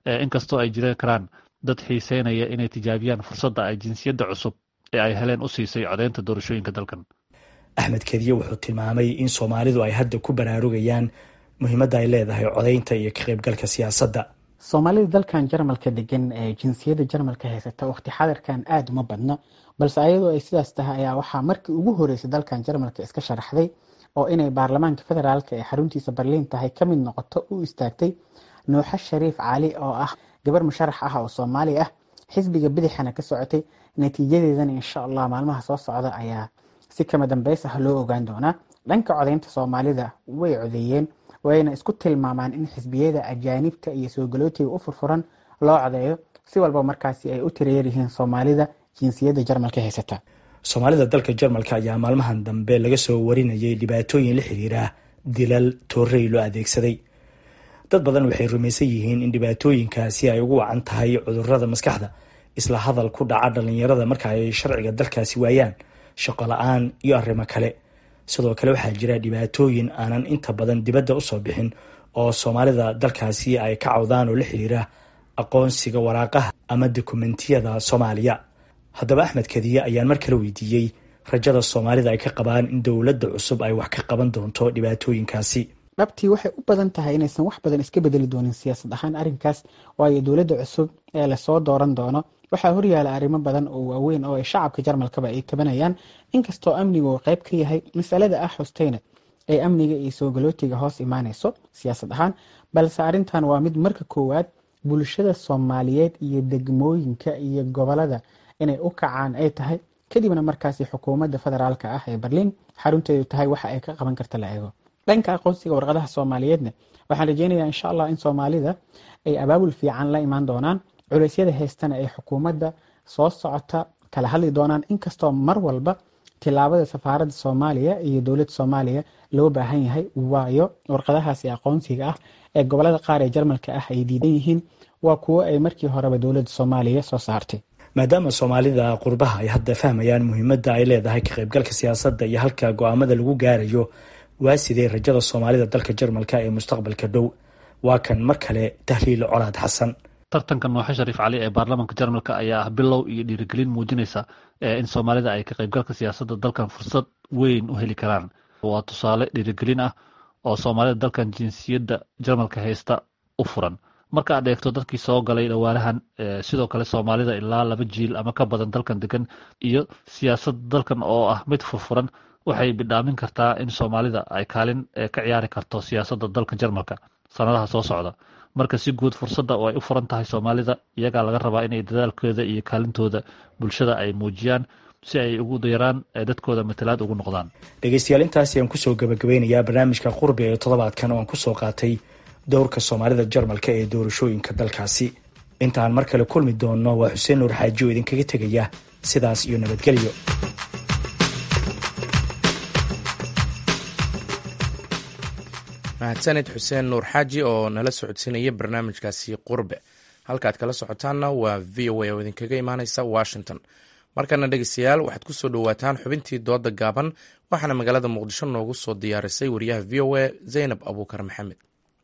inkastoo ay jiri karaan dad xiiseynaya inay tijaabiyaan fursadda ay jinsiyadda cusub ee ay heleen u siisay codeynta doorashooyinka dalkan axmed kediye wuxuu tilmaamay in soomaalidu ay hadda ku baraarugayaan muhiimadda ay leedahay codeynta iyo ka qaybgalka siyaasadda soomaalida dalkan jarmalka degan ee jinsiyadda jarmalka haysata waqti xadirkan aada uma badno balse ayadoo ay sidaas tahay ayaa waxaa markii ugu horeysay dalkan jarmalka iska sharaxday oo inay baarlamaanka federaalk ee xaruntiisa barliin tahay ka mid noqoto u istaagtay nuuxo shariif cali oo ah gabar musharax ah oo soomaali ah xisbiga bidixana ka socotay natiijadeedana insha allah maalmaha soo socda ayaa si kama dambeys ah loo ogaan doonaa dhanka codeynta soomaalida way codeeyeen wayna isku tilmaamaan in xisbiyada ajaanibta iyo soo galootiga u furfuran loo codeeyo si walba markaasi ay u tireer yihiin soomaalida jinsiyadda jarmalka haysata soomaalida dalka jarmalka ayaa maalmahan dambe laga soo warinayay dhibaatooyin la xiriira dilal toorey loo adeegsaday dad badan waxay rumaysan yihiin in dhibaatooyinkaasi ay ugu wacan tahay cudurada maskaxda isla hadal ku dhaca dhalinyarada marka ay sharciga dalkaasi waayaan shaqo la-aan iyo arrimo kale sidoo kale waxaa jira dhibaatooyin aanan inta badan dibadda usoo bixin oo soomaalida dalkaasi ay ka cawdaan oo la xiriira aqoonsiga waraaqaha ama dokumentiyada soomaaliya haddaba axmed kadiye ayaan mar kale weydiiyey rajada soomaalida ay ka qabaan in dowladda cusub ay wax ka qaban doonto dhibaatooyinkaasi dhabtii waxay u badan tahay inaysan wax badan iska bedeli doonin siyaasad ahaan arrinkaas waayo dowladda cusub ee lasoo dooran doono waxaa horyaala arrimo badan oo waaweyn oo ay shacabka jarmalkaba ay tabanayaan inkastoo amnigu uu qayb ka yahay masalada ah xusteyna ee amniga iyo soo galootiga hoos imaanayso siyaasad ahaan balse arrintan waa mid marka koowaad bulshada soomaaliyeed iyo degmooyinka iyo gobolada inay u kacaan ay tahay kadibna markaasi xukuumadda federaalka ah ee berliin xarunteedu tahay waxa ay ka qaban karta la eego dhanka aqoonsiga warqadaha soomaaliyeedna waxaan rajeynayaa insha allah in soomaalida ay abaabul fiican la imaan doonaan culeysyada haystana ay xukuumadda soo socota kala hadli doonaan inkastoo mar walba tilaabada safaaradda soomaaliya iyo dowladda soomaaliya loo baahan yahay waayo warqadahaasi aqoonsiga ah ee gobolada qaar ee jarmalka ah ay diidan yihiin waa kuwo ay markii horeba dowladda soomaaliya soo saartay maadaama soomaalida qurbaha ay hadda fahmayaan muhiimadda ay leedahay ka qaybgalka siyaasadda iyo halka go-aamada lagu gaarayo waa sidee rajada soomaalida dalka jarmalka ee mustaqbalka dhow waa kan mar kale tahliil colaad xasan tartanka nooxe shariif cali ee baarlamaanka jarmalka ayaa ah bilow iyo dhiirigelin muujinaysa in soomaalida ay ka qaybgalka siyaasadda dalkan fursad weyn u heli karaan waa tusaale dhiirigelin ah oo soomaalida dalkan jinsiyadda jarmalka haysta u furan marka aad eegto dadkii soo galay dhawaanahan sidoo kale soomaalida ilaa laba jiil ama ka badan dalkan degan iyo siyaasadda dalkan oo ah mid furfuran waxay bidhaamin kartaa in soomaalida ay kaalin ka ciyaari karto siyaasadda dalka jarmalka sanadaha soo socda marka si guud fursadda oo ay u furan tahay soomaalida iyagaa laga rabaa inay dadaalkooda iyo kaalintooda bulshada ay muujiyaan si ay ugu yaraan dadkooda matalaad ugu noqdaan dhegeystayaal intaasi aan kusoo gabagabeynayaa barnaamijka qurbi ee toddobaadkan oo aan kusoo qaatay dowrka soomaalida jarmalka ee doorashooyinka dalkaasi intaan mar kale kulmi doonno waa xuseen nuur xaaji oo idinkaga tegaya sidaas iyo nabadgelyo mahadsanid xuseen nuur xaaji oo nala socodsiinaya barnaamijkaasi qurbe halkaad kala socotaanna waa v o a oo idinkaga imaaneysa washington markana dhegeystayaal waxaad ku soo dhowaataan xubintii dooda gaaban waxaana magaalada muqdisho noogu soo diyaarisay wariyaha v o a zaynab abuukar maxamed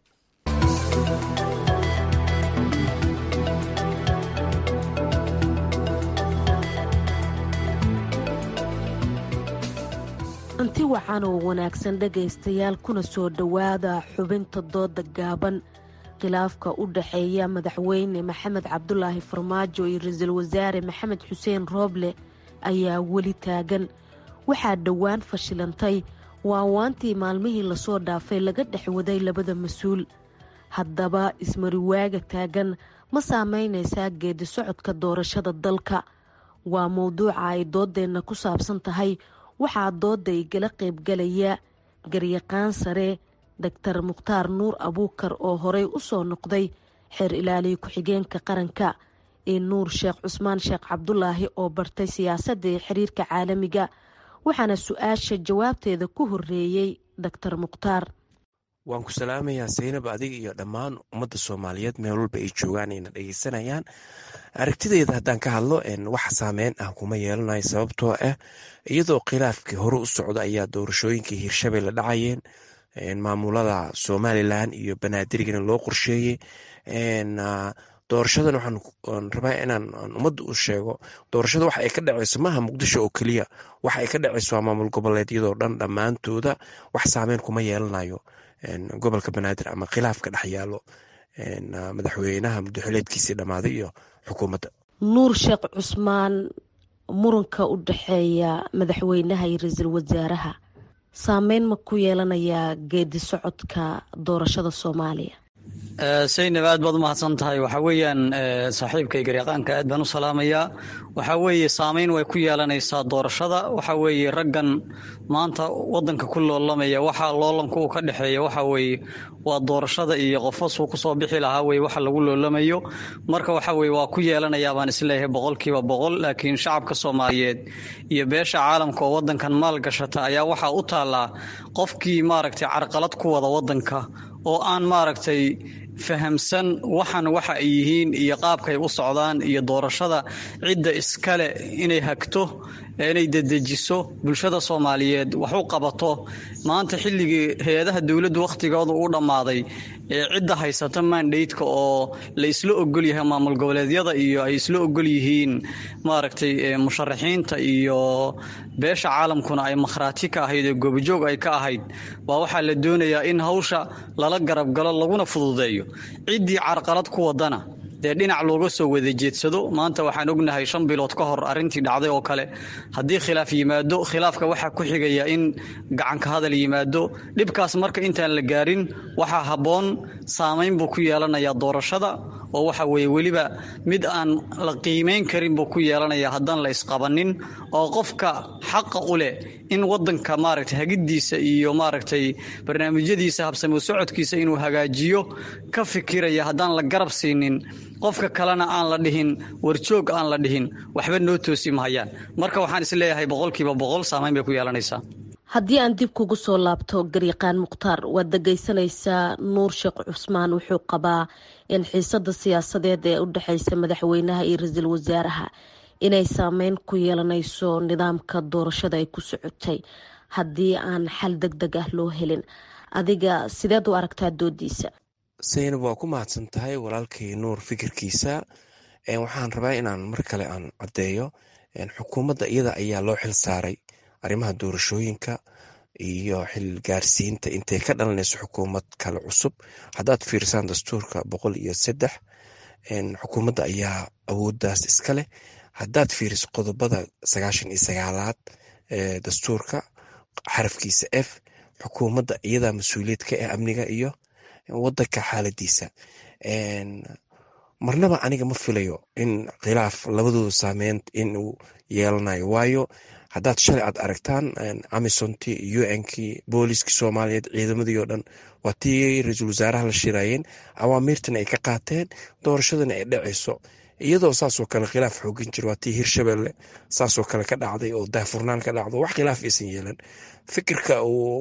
anti wacan oo wanaagsan dhegaystayaal kuna soo dhowaada xubinta dooda gaaban khilaafka u dhaxeeya madaxweyne maxamed cabdulaahi farmaajo iyo ra-iisul wasaare maxamed xuseen rooble ayaa weli taagan waxaa dhowaan fashilantay waawaantii maalmihii lasoo dhaafay laga dhex waday labada mas-uul haddaba ismariwaaga taagan ma saameynaysaa geedi socodka doorashada dalka waa mowduuca ay doodeenna ku saabsan tahay waxaa dooda igala qaybgalaya garyaqaan sare doctor mukhtaar nuur abuukar oo horey u soo noqday xeer ilaaliya ku-xigeenka qaranka iyo nuur sheekh cusmaan sheekh cabdulaahi oo bartay siyaasadda iyo xiriirka caalamiga waxaana su-aasha jawaabteeda ku horeeyey doctor mukhtaar waan ku salaamayaa saynab adiga iyo dhammaan ummadda soomaaliyeed meel walba ay joogaan ayna dhegeysanayaan aragtideyda haddaan ka hadlo wax saameyn ah kuma yeelanayo sababtoo ah iyadoo khilaafkii hore u socda ayaa doorashooyinkii hirshabelle dhacayeen maamulada somalilan iyo banaadirigana loo qorsheeyey doorashadan waxaan rabaa inaan ummadda u sheego doorashada waxa ay ka dhaceyso maaha muqdisho oo keliya waxa ay ka dhaceyso waa maamul goboleedyadoo dhan dhammaantooda wax saameyn kuma yeelanayo gobolka banaadir ama khilaaf ka dhex yaalo madaxweynaha muddoxileedkiisii dhammaaday iyo xukuumadda nuur sheekh cusmaan muranka u dhexeeya madaxweynaha iyo ra-iisul wasaaraha saameyn ma ku yeelanayaa geedi socodka doorashada soomaaliya saynab aad baad u mahadsan tahay waxaa weeyaan saaxiibkay garyaqaanka aad baan u salaamayaa waxaa weeye saameyn way ku yeelanaysaa doorashada waxaa weeye raggan maanta wadanka ku loolamaya waxaa loolanka uu ka dhexeeya waxaa weeye waa doorashada iyo qofasuu kusoo bixi lahaa weye waxa lagu loolamayo marka waxa weye waa ku yeelanayaa baan isleeyahay boqolkiiba boqol laakiin shacabka soomaaliyeed iyo beesha caalamka oo wadankan maal gashata ayaa waxaa u taallaa qofkii maaragtay carqalad ku wada wadanka oo aan maaragtay fahamsan waxan waxa ay yihiin iyo qaabkay u socdaan iyo doorashada cidda iskale inay hagto inay dedejiso bulshada soomaaliyeed wax u qabato maanta xilligii hay-adaha dowladdu wakhtigooda uu dhammaaday ee cidda haysata mandhaydka oo la isla ogol yahay maamul goboleedyada iyo ay isla ogol yihiin maaragtay musharaxiinta iyo beesha caalamkuna ay makhraati ka ahayd ee goobjoog ay ka ahayd waa waxaa la doonayaa in hawsha lala garab galo laguna fududeeyo ciddii carqalad ku wadana dee dhinac looga soo wada jeedsado maanta waxaan ognahay shan bilood ka hor arrintii dhacday oo kale haddii khilaaf yimaado khilaafka waxaa ku xigaya in gacanka hadal yimaado dhibkaas marka intaan la gaarin waxaa habboon saamayn buu ku yeelanayaa doorashada oo waxa weeye weliba mid aan la qiimayn karin buu ku yeelanayaa haddaan la isqabanin oo qofka xaqa u leh in wadanka maaragtay hagiddiisa iyo maaragtay barnaamijyadiisa habsamo socodkiisa inuu hagaajiyo ka fikiraya haddaan la garab siinin qofka kalena aan la dhihin warjoog aan la dhihin waxba noo toosi mahayaan marka waxaan isleeyahay boqolkiiba boqol saamayn bay ku yeelanaysaa haddii aan dib kugu soo laabto garyaqaan mukhtaar waad dhegaysanaysaa nuur sheekh cusmaan wuxuu qabaa in xiisada siyaasadeed ee u dhexeysa madaxweynaha iyo ra-iisul wasaaraha inay saameyn ku yeelanayso nidaamka doorashada ay ku socotay haddii aan xal deg deg ah loo helin adiga sideed u aragtaa doodiisa saynab waa ku mahadsan tahay walaalkay nuur fikirkiisa waxaan rabaa inaan mar kale aan caddeeyo xukuumadda iyada ayaa loo xil saaray arrimaha doorashooyinka iyo xil gaarsiinta intay ka dhalanayso xukuumad kale cusub haddaad fiirsaan dastuurka boqol iyo saddex xukuumadda ayaa awooddaas iska leh haddaad fiiriso qodobada sagaashan iyo sagaalaad ee dastuurka xarafkiisa f xukuumadda iyadaa mas-uuliyad ka ah amniga iyo wadanka xaaladiisa marnaba aniga ma filayo in khilaaf labadooda saameyn inuu yeelanayo waayo haddaad shalay aad aragtaan amisonti unkii booliskii soomaaliyeed ciidamadii oo dhan waa tii ra-iisul wasaaraha la shiraayeen awaamiirtana ay ka qaateen doorashadana ay dhacayso iyadoo saasoo kale khilaaf xoogin jira waa tii hirshabelle saasoo kale ka dhacday oo daahfurnaan ka dhacdo wax khilaaf aysan yeelan fikirka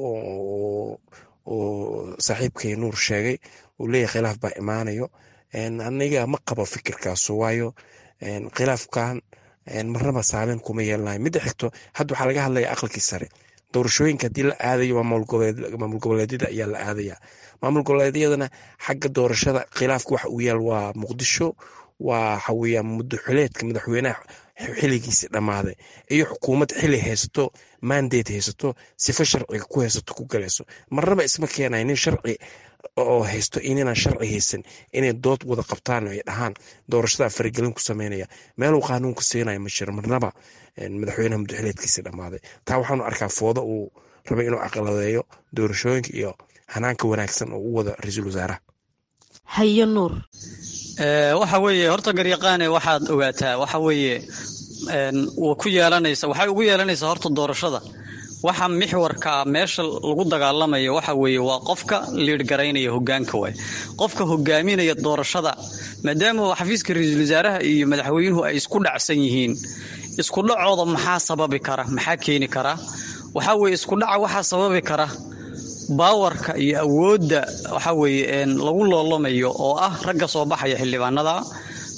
uu saaxiibkay nuur sheegay uu leeyahay khilaaf baa imaanayo aniga ma qabo fikirkaaso waayo khilaafkan marnaba saameyn kuma yeelanayo midda xigto hadda waxaa laga hadlaya aqalkii sare doorashooyinka haddii la aadayo maamul goboleedyada ayaa la aadaya maamul goboleedyadana xagga doorashada khilaafka waxa uu yaal waa muqdisho waa waxaweya muddo xuleedka madaxweynaha xiligiisi dhammaaday iyo xukuumad xili haysato mandate haysato sifa sharciga ku haysato ku galayso marnaba isma keenay nin sharci oo haysto inaan sharci haysan inay dood wada qabtaan ay dhahaan doorashada faragelin ku sameynaya meeluu qaanuunka siinaya ma jiro marnaba madaxweynaha muddoxileedkiisi dhammaaday taa waxaanu arkaa foodo uu rabay inuu aqaladeeyo doorashooyinka iyo hanaanka wanaagsan oo u wada ra-iisul wasaaraha hayo nuur waxa weeye horta garyaqaane waxaad ogaataa waxa weeye wa ku yeelanaysa waxay ugu yeelanaysaa horta doorashada waxa mixwarka meesha lagu dagaalamayo waxa weeye waa qofka liidhgaraynaya hogaanka waay qofka hogaaminaya doorashada maadaama xafiiska ra-iisul wasaaraha iyo madaxweynuhu ay isku dhacsan yihiin isku dhacooda maxaa sababi kara maxaa keeni kara waxa weye isku dhaca waxaa sababi kara baawarka iyo awoodda waxa weeye lagu loolamayo oo ah ragga soo baxaya xildhibaanada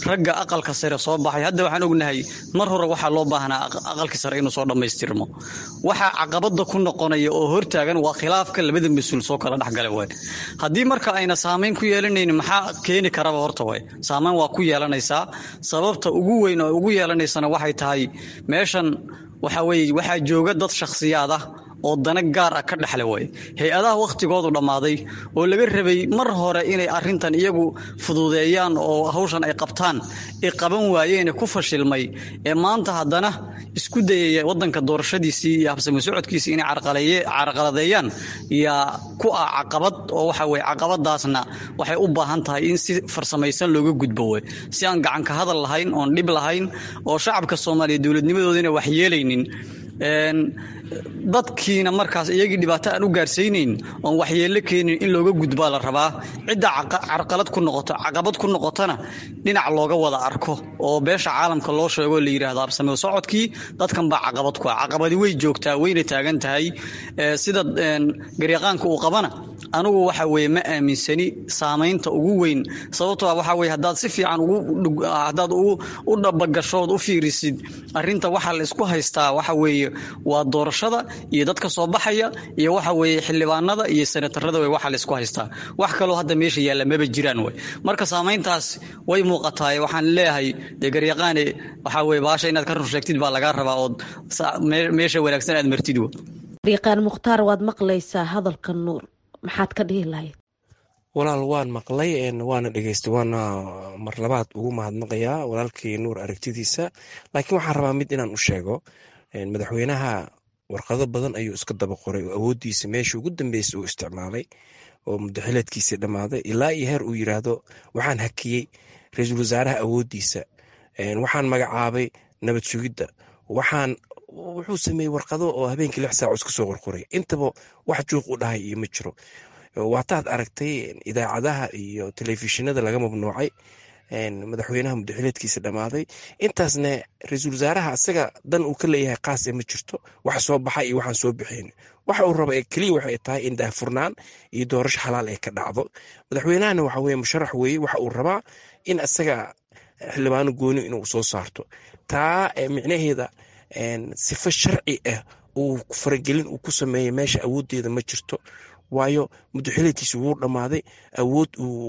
ragga aqalka sare soo baxay hadda waxaan ognahay mar hore waxaa loo baahnaa aqalka sare inuu soo dhammaystirmo waxaa caqabada ku noqonaya oo hortaagan waa khilaafka labada mas-uul soo kala dhexgala waay haddii marka ayna saamayn ku yeelanaynin maxaa keeni karaba horta waay saamayn waa ku yeelanaysaa sababta ugu weyn oo ugu yeelanaysana waxay tahay meeshan waxa weye waxaa jooga dad shakhsiyaad ah oo dana gaar ah ka dhexle way hay-adaha wakhtigoodu dhammaaday oo laga rabay mar hore inay arintan iyagu fududeeyaan oo hawshan ay qabtaan ay qaban waayeene ku fashilmay ee maanta haddana isku dayaya wadanka doorashadiisii iyo habsami socodkiisii inay carqaladeeyaan yaa ku ah caqabad oo waxa weye caqabadaasna waxay u baahan tahay in si farsamaysan looga gudbo wey si aan gacanka hadal lahayn oon dhib lahayn oo shacabka soomaaliya dowladnimadoodina wax yeelaynin dadkiina markaas iyagii dhibaato aan u gaarsiinayn oon waxyeello keenin in looga gudbaa la rabaa cidda carqalad ku noqoto caqabad ku noqotona dhinac looga wada arko oo beesha caalamka loo sheego la yidhaahdo absameo socodkii dadkan baa caqabad ku ah caqabadi way joogtaa wayna taagan tahay sida garyaqaanka uu qabana anugu waxa weye ma aaminsani saamaynta ugu weyn sababtoo ah waxa weye haddaad si fiican haddaad u dhabagashood u fiirisid arrinta waxa la isku haystaa waxa weeye waa doorashada iyo dadka soo baxaya iyo waxa weeye xildhibaanada iyo senatarada wey waxa la isku haystaa wax kaloo hadda meesha yaalla maba jiraan wey marka saamayntaas way muuqataa waxaan leeyahay dee garyaqaane waxa weye baasha inaad ka run sheegtid baa lagaa rabaa ood meesha wanaagsan aad martid w garyaqaan mukhtaar waad maqlaysaa hadalka nuur maxaad ka dhihi lahayd walaal waan maqlay waana dhegeystay waana mar labaad ugu mahadnaqayaa walaalkii nuur aragtidiisa laakiin waxaan rabaa mid inaan u sheego madaxweynaha warqado badan ayuu iska daba qoray oo awooddiisa meesha ugu dambeysay uu isticmaalay oo mudaxileedkiisii dhammaaday ilaa iyo heer uu yiraahdo waxaan hakiyey ra-iisul wasaaraha awooddiisa waxaan magacaabay nabad sugidda waxaan wuxuu sameeyey warqado oo habeenkii lix saac iska soo qorqoray intaba wax juuq u dhahay iyo ma jiro waataad aragtay idaacadaha iyo telefishinada laga mamnuucay madaxweynaha mudaxileedkiisa dhammaaday intaasna ra-iisul wasaaraha isaga dan uu ka leeyahay qaase ma jirto wax soo baxa iyo waxaan soo bixin waxa uu raba keliya waxay tahay in daahfurnaan iyo doorasho xalaal ay ka dhacdo madaxweynahana waxa weye musharax weeye waxa uu rabaa in isaga xildhibaano gooni inuu soo saarto taa micnaheeda sifo sharci ah uu faragelin uu ku sameeyay meesha awooddeeda ma jirto waayo mudaxileedkiisa wuu dhammaaday awood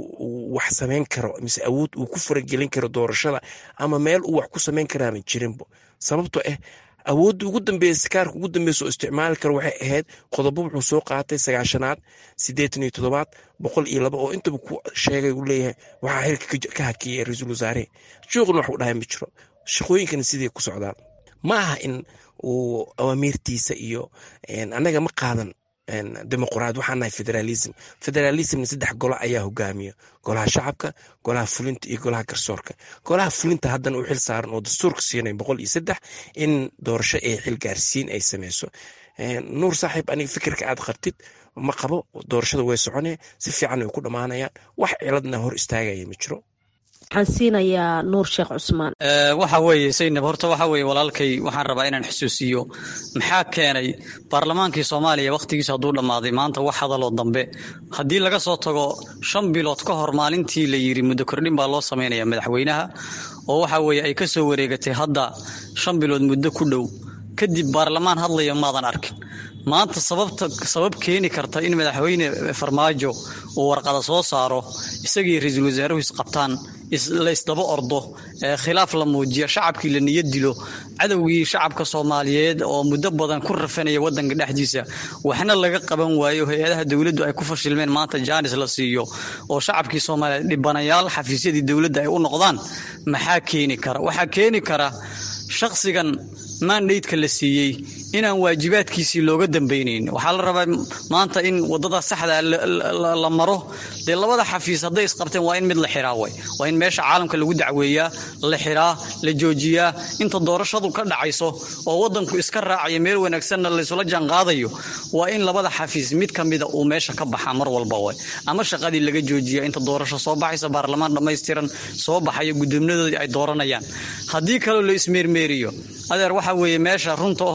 uu wax samayn karo mise awood uu ku faragelin karo doorashada ama meel uu wax ku samayn karaama jirinbo sababtoo ah awoodda ugu dambeysa kaarka ugu dambeysa oo isticmaali karo waxay ahayd qodobo wuxuu soo qaatay sagaashanaad siddeetan iyo toddobaad boqol iyo laba oo intaba ku sheegay uu leeyahay waxaa xilka ka hakiyay ra-iisul wasaare juuqna wax u dhahay ma jiro shaqooyinkana sidii ku socdaan ma aha in uu awaamiirtiisa iyo annaga ma qaadan dimuqraad waxaan nahay federalism federalismna saddex golo ayaa hogaamiya golaha shacabka golaha fulinta iyo golaha garsoorka golaha fulinta haddana u xil saaran oo dastuurka siinay boqol iyo saddex in doorasho ee xil gaarsiin ay sameyso nuur saaxiib aniga fikirka aad qabtid ma qabo doorashada way soconee si fiican way ku dhammaanayaan wax ciladna hor istaagaya ma jiro waxaan siinayaa nuur sheekh cusmaan waxa weeye saynab horta waxa weeye walaalkay waxaan rabaa inaan xusuusiyo maxaa keenay baarlamaankii soomaaliya wakhtigiisa hadduu dhammaaday maanta wax hadaloo dambe haddii laga soo tago shan bilood ka hor maalintii la yidhi muddo kordhin baa loo samaynaya madaxweynaha oo waxa weeye ay ka soo wareegatay hadda shan bilood muddo ku dhow kadib baarlamaan hadlaya maadan arkin maanta sababta sabab keeni karta in madaxweyne farmaajo uu warqada soo saaro isagii ra-iisul wasaaruhu isqabtaan la isdaba ordo khilaaf la muujiya shacabkii la niyad dilo cadowgii shacabka soomaaliyeed oo muddo badan ku rafanaya wadanka dhexdiisa waxna laga qaban waayo hay-adaha dowladdu ay ku fashilmeen maanta jaanis la siiyo oo shacabkii soomaaliyeed dhibanayaal xafiisyadii dowladda ay u noqdaan maxaa keeni kara waxaa keeni kara shaqsigan mandaydka la siiyey inaan waajibaadkiisii looga dambaynayn waxaa la rabaa maanta in wadada saxda la maro dee labada xafiis hadday isqabteen waa in mid la xiraa way waa in meesha caalamka lagu dacweeyaa la xiraa la joojiyaa inta doorashadu ka dhacayso oo wadanku iska raacaya meel wanaagsanna laysula jaanqaadayo waa in labada xafiis mid ka mida uu meesha ka baxaa mar walba way ama shaqadii laga joojiya inta doorasho soo baxaysa baarlamaan dhammaystiran soo baxaya gudoominadoodii ay dooranayaan haddii kaloo la ismeermeeriyo adeer waxa weeye meesha runta ahoo laysugu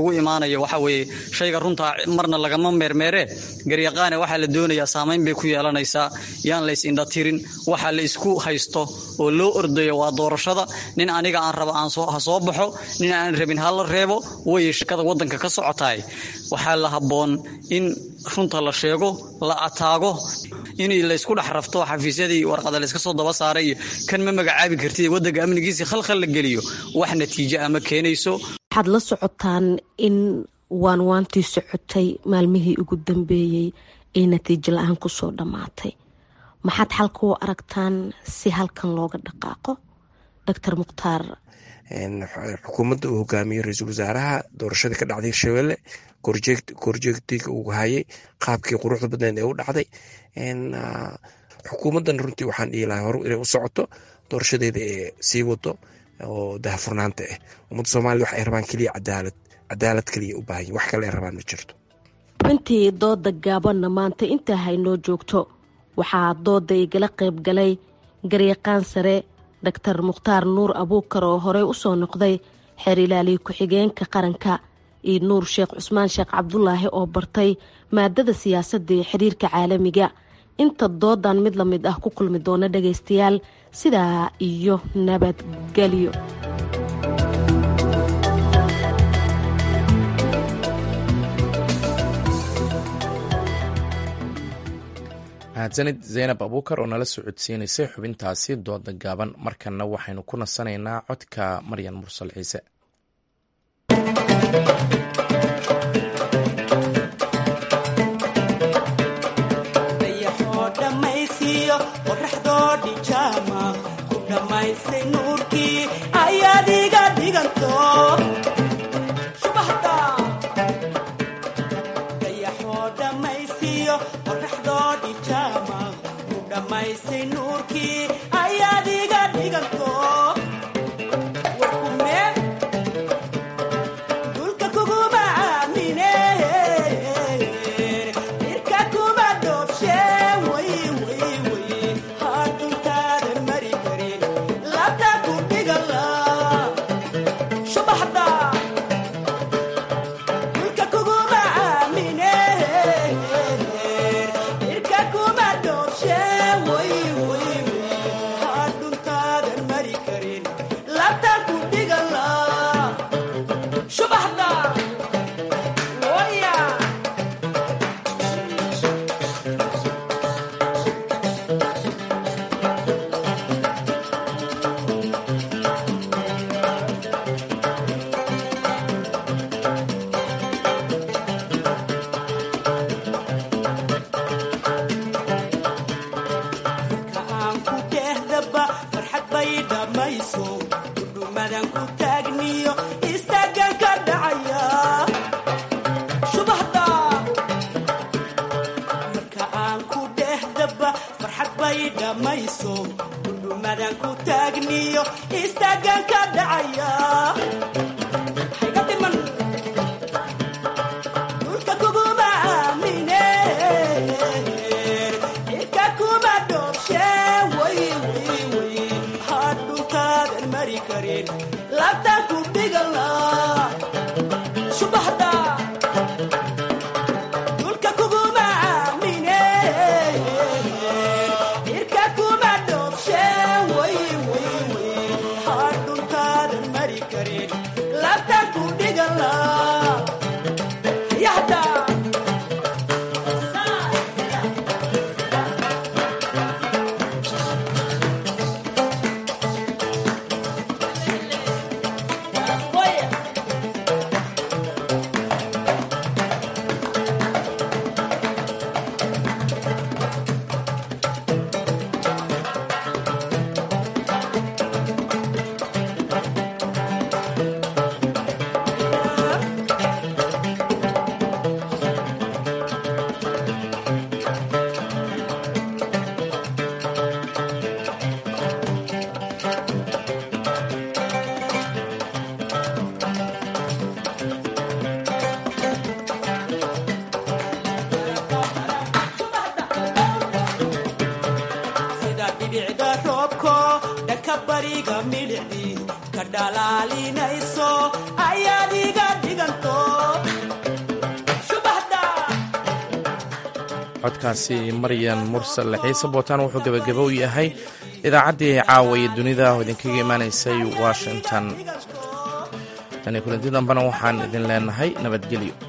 noogu imaanayo waxa weeye shayga runtaa marna lagama meermeere garyaqaane waxaa la doonayaa saamayn bay ku yeelanaysaa yaan la is-indhatirin waxa la isku haysto oo loo ordayo waa doorashada nin aniga aan raba aan ha soo baxo nin aan rabin ha la reebo way shakada waddanka ka socotahay waxaa la habboon in runta la sheego la ataago in laysku dhex rafto xafiisyadii warqada layska soo daba saaray iyo kan ma magacaabi kartid waddanka amnigiisii khalkhal la geliyo wax natiijo ama keenayso waxaad la socotaan in waanwaantii socotay maalmihii ugu dambeeyey ay natiijo la-aan kusoo dhammaatay maxaad xalka u aragtaan si halkan looga dhaqaaqo doctor mukhtaar xukuumadda uu hogaamiyey ra-iisul wasaaraha doorashadii ka dhacday hirshabelle korjeegtiga uu hayay qaabkii quruxda badneed ee u dhacday xukuumaddan runtii waxaan dhihi lahaa hore inay u socoto doorashadeeda ee sii wado oo dahafurnaanta ah ummadda soomaliya wax ay rabaan keliya cadaalad cadaalad keliya u baahan wax kale ay rabaan ma jirto xubintii dooda gaabanna maanta intaa haynoo joogto waxaa dooda igala qayb galay garyaqaan sare doctor mukhtaar nuur abuukar oo horey usoo noqday xeer ilaaliya ku-xigeenka qaranka iyo nuur sheekh cusmaan sheekh cabdulaahi oo bartay maadada siyaasadda iyo xiriirka caalamiga inta doodan mid la mid ah ku kulmi doona dhagaystayaal sidaa iyo nabadgelyo mahadsanid zaynab abuukar oo nala socodsiinaysay xubintaasi dooda gaaban markanna waxaynu ku nasanaynaa codka maryan mursal ciise bariga midhicdii ka dhalaalinayso ayaad iga dhiganto codkaasi maryan mursal xiise bootaan wuxuu gebagabo u yahay idaacaddii caawa iyo dunida oo idinkaga imaanaysay washington tani kulanti dambena waxaan idin leenahay nabadgelyo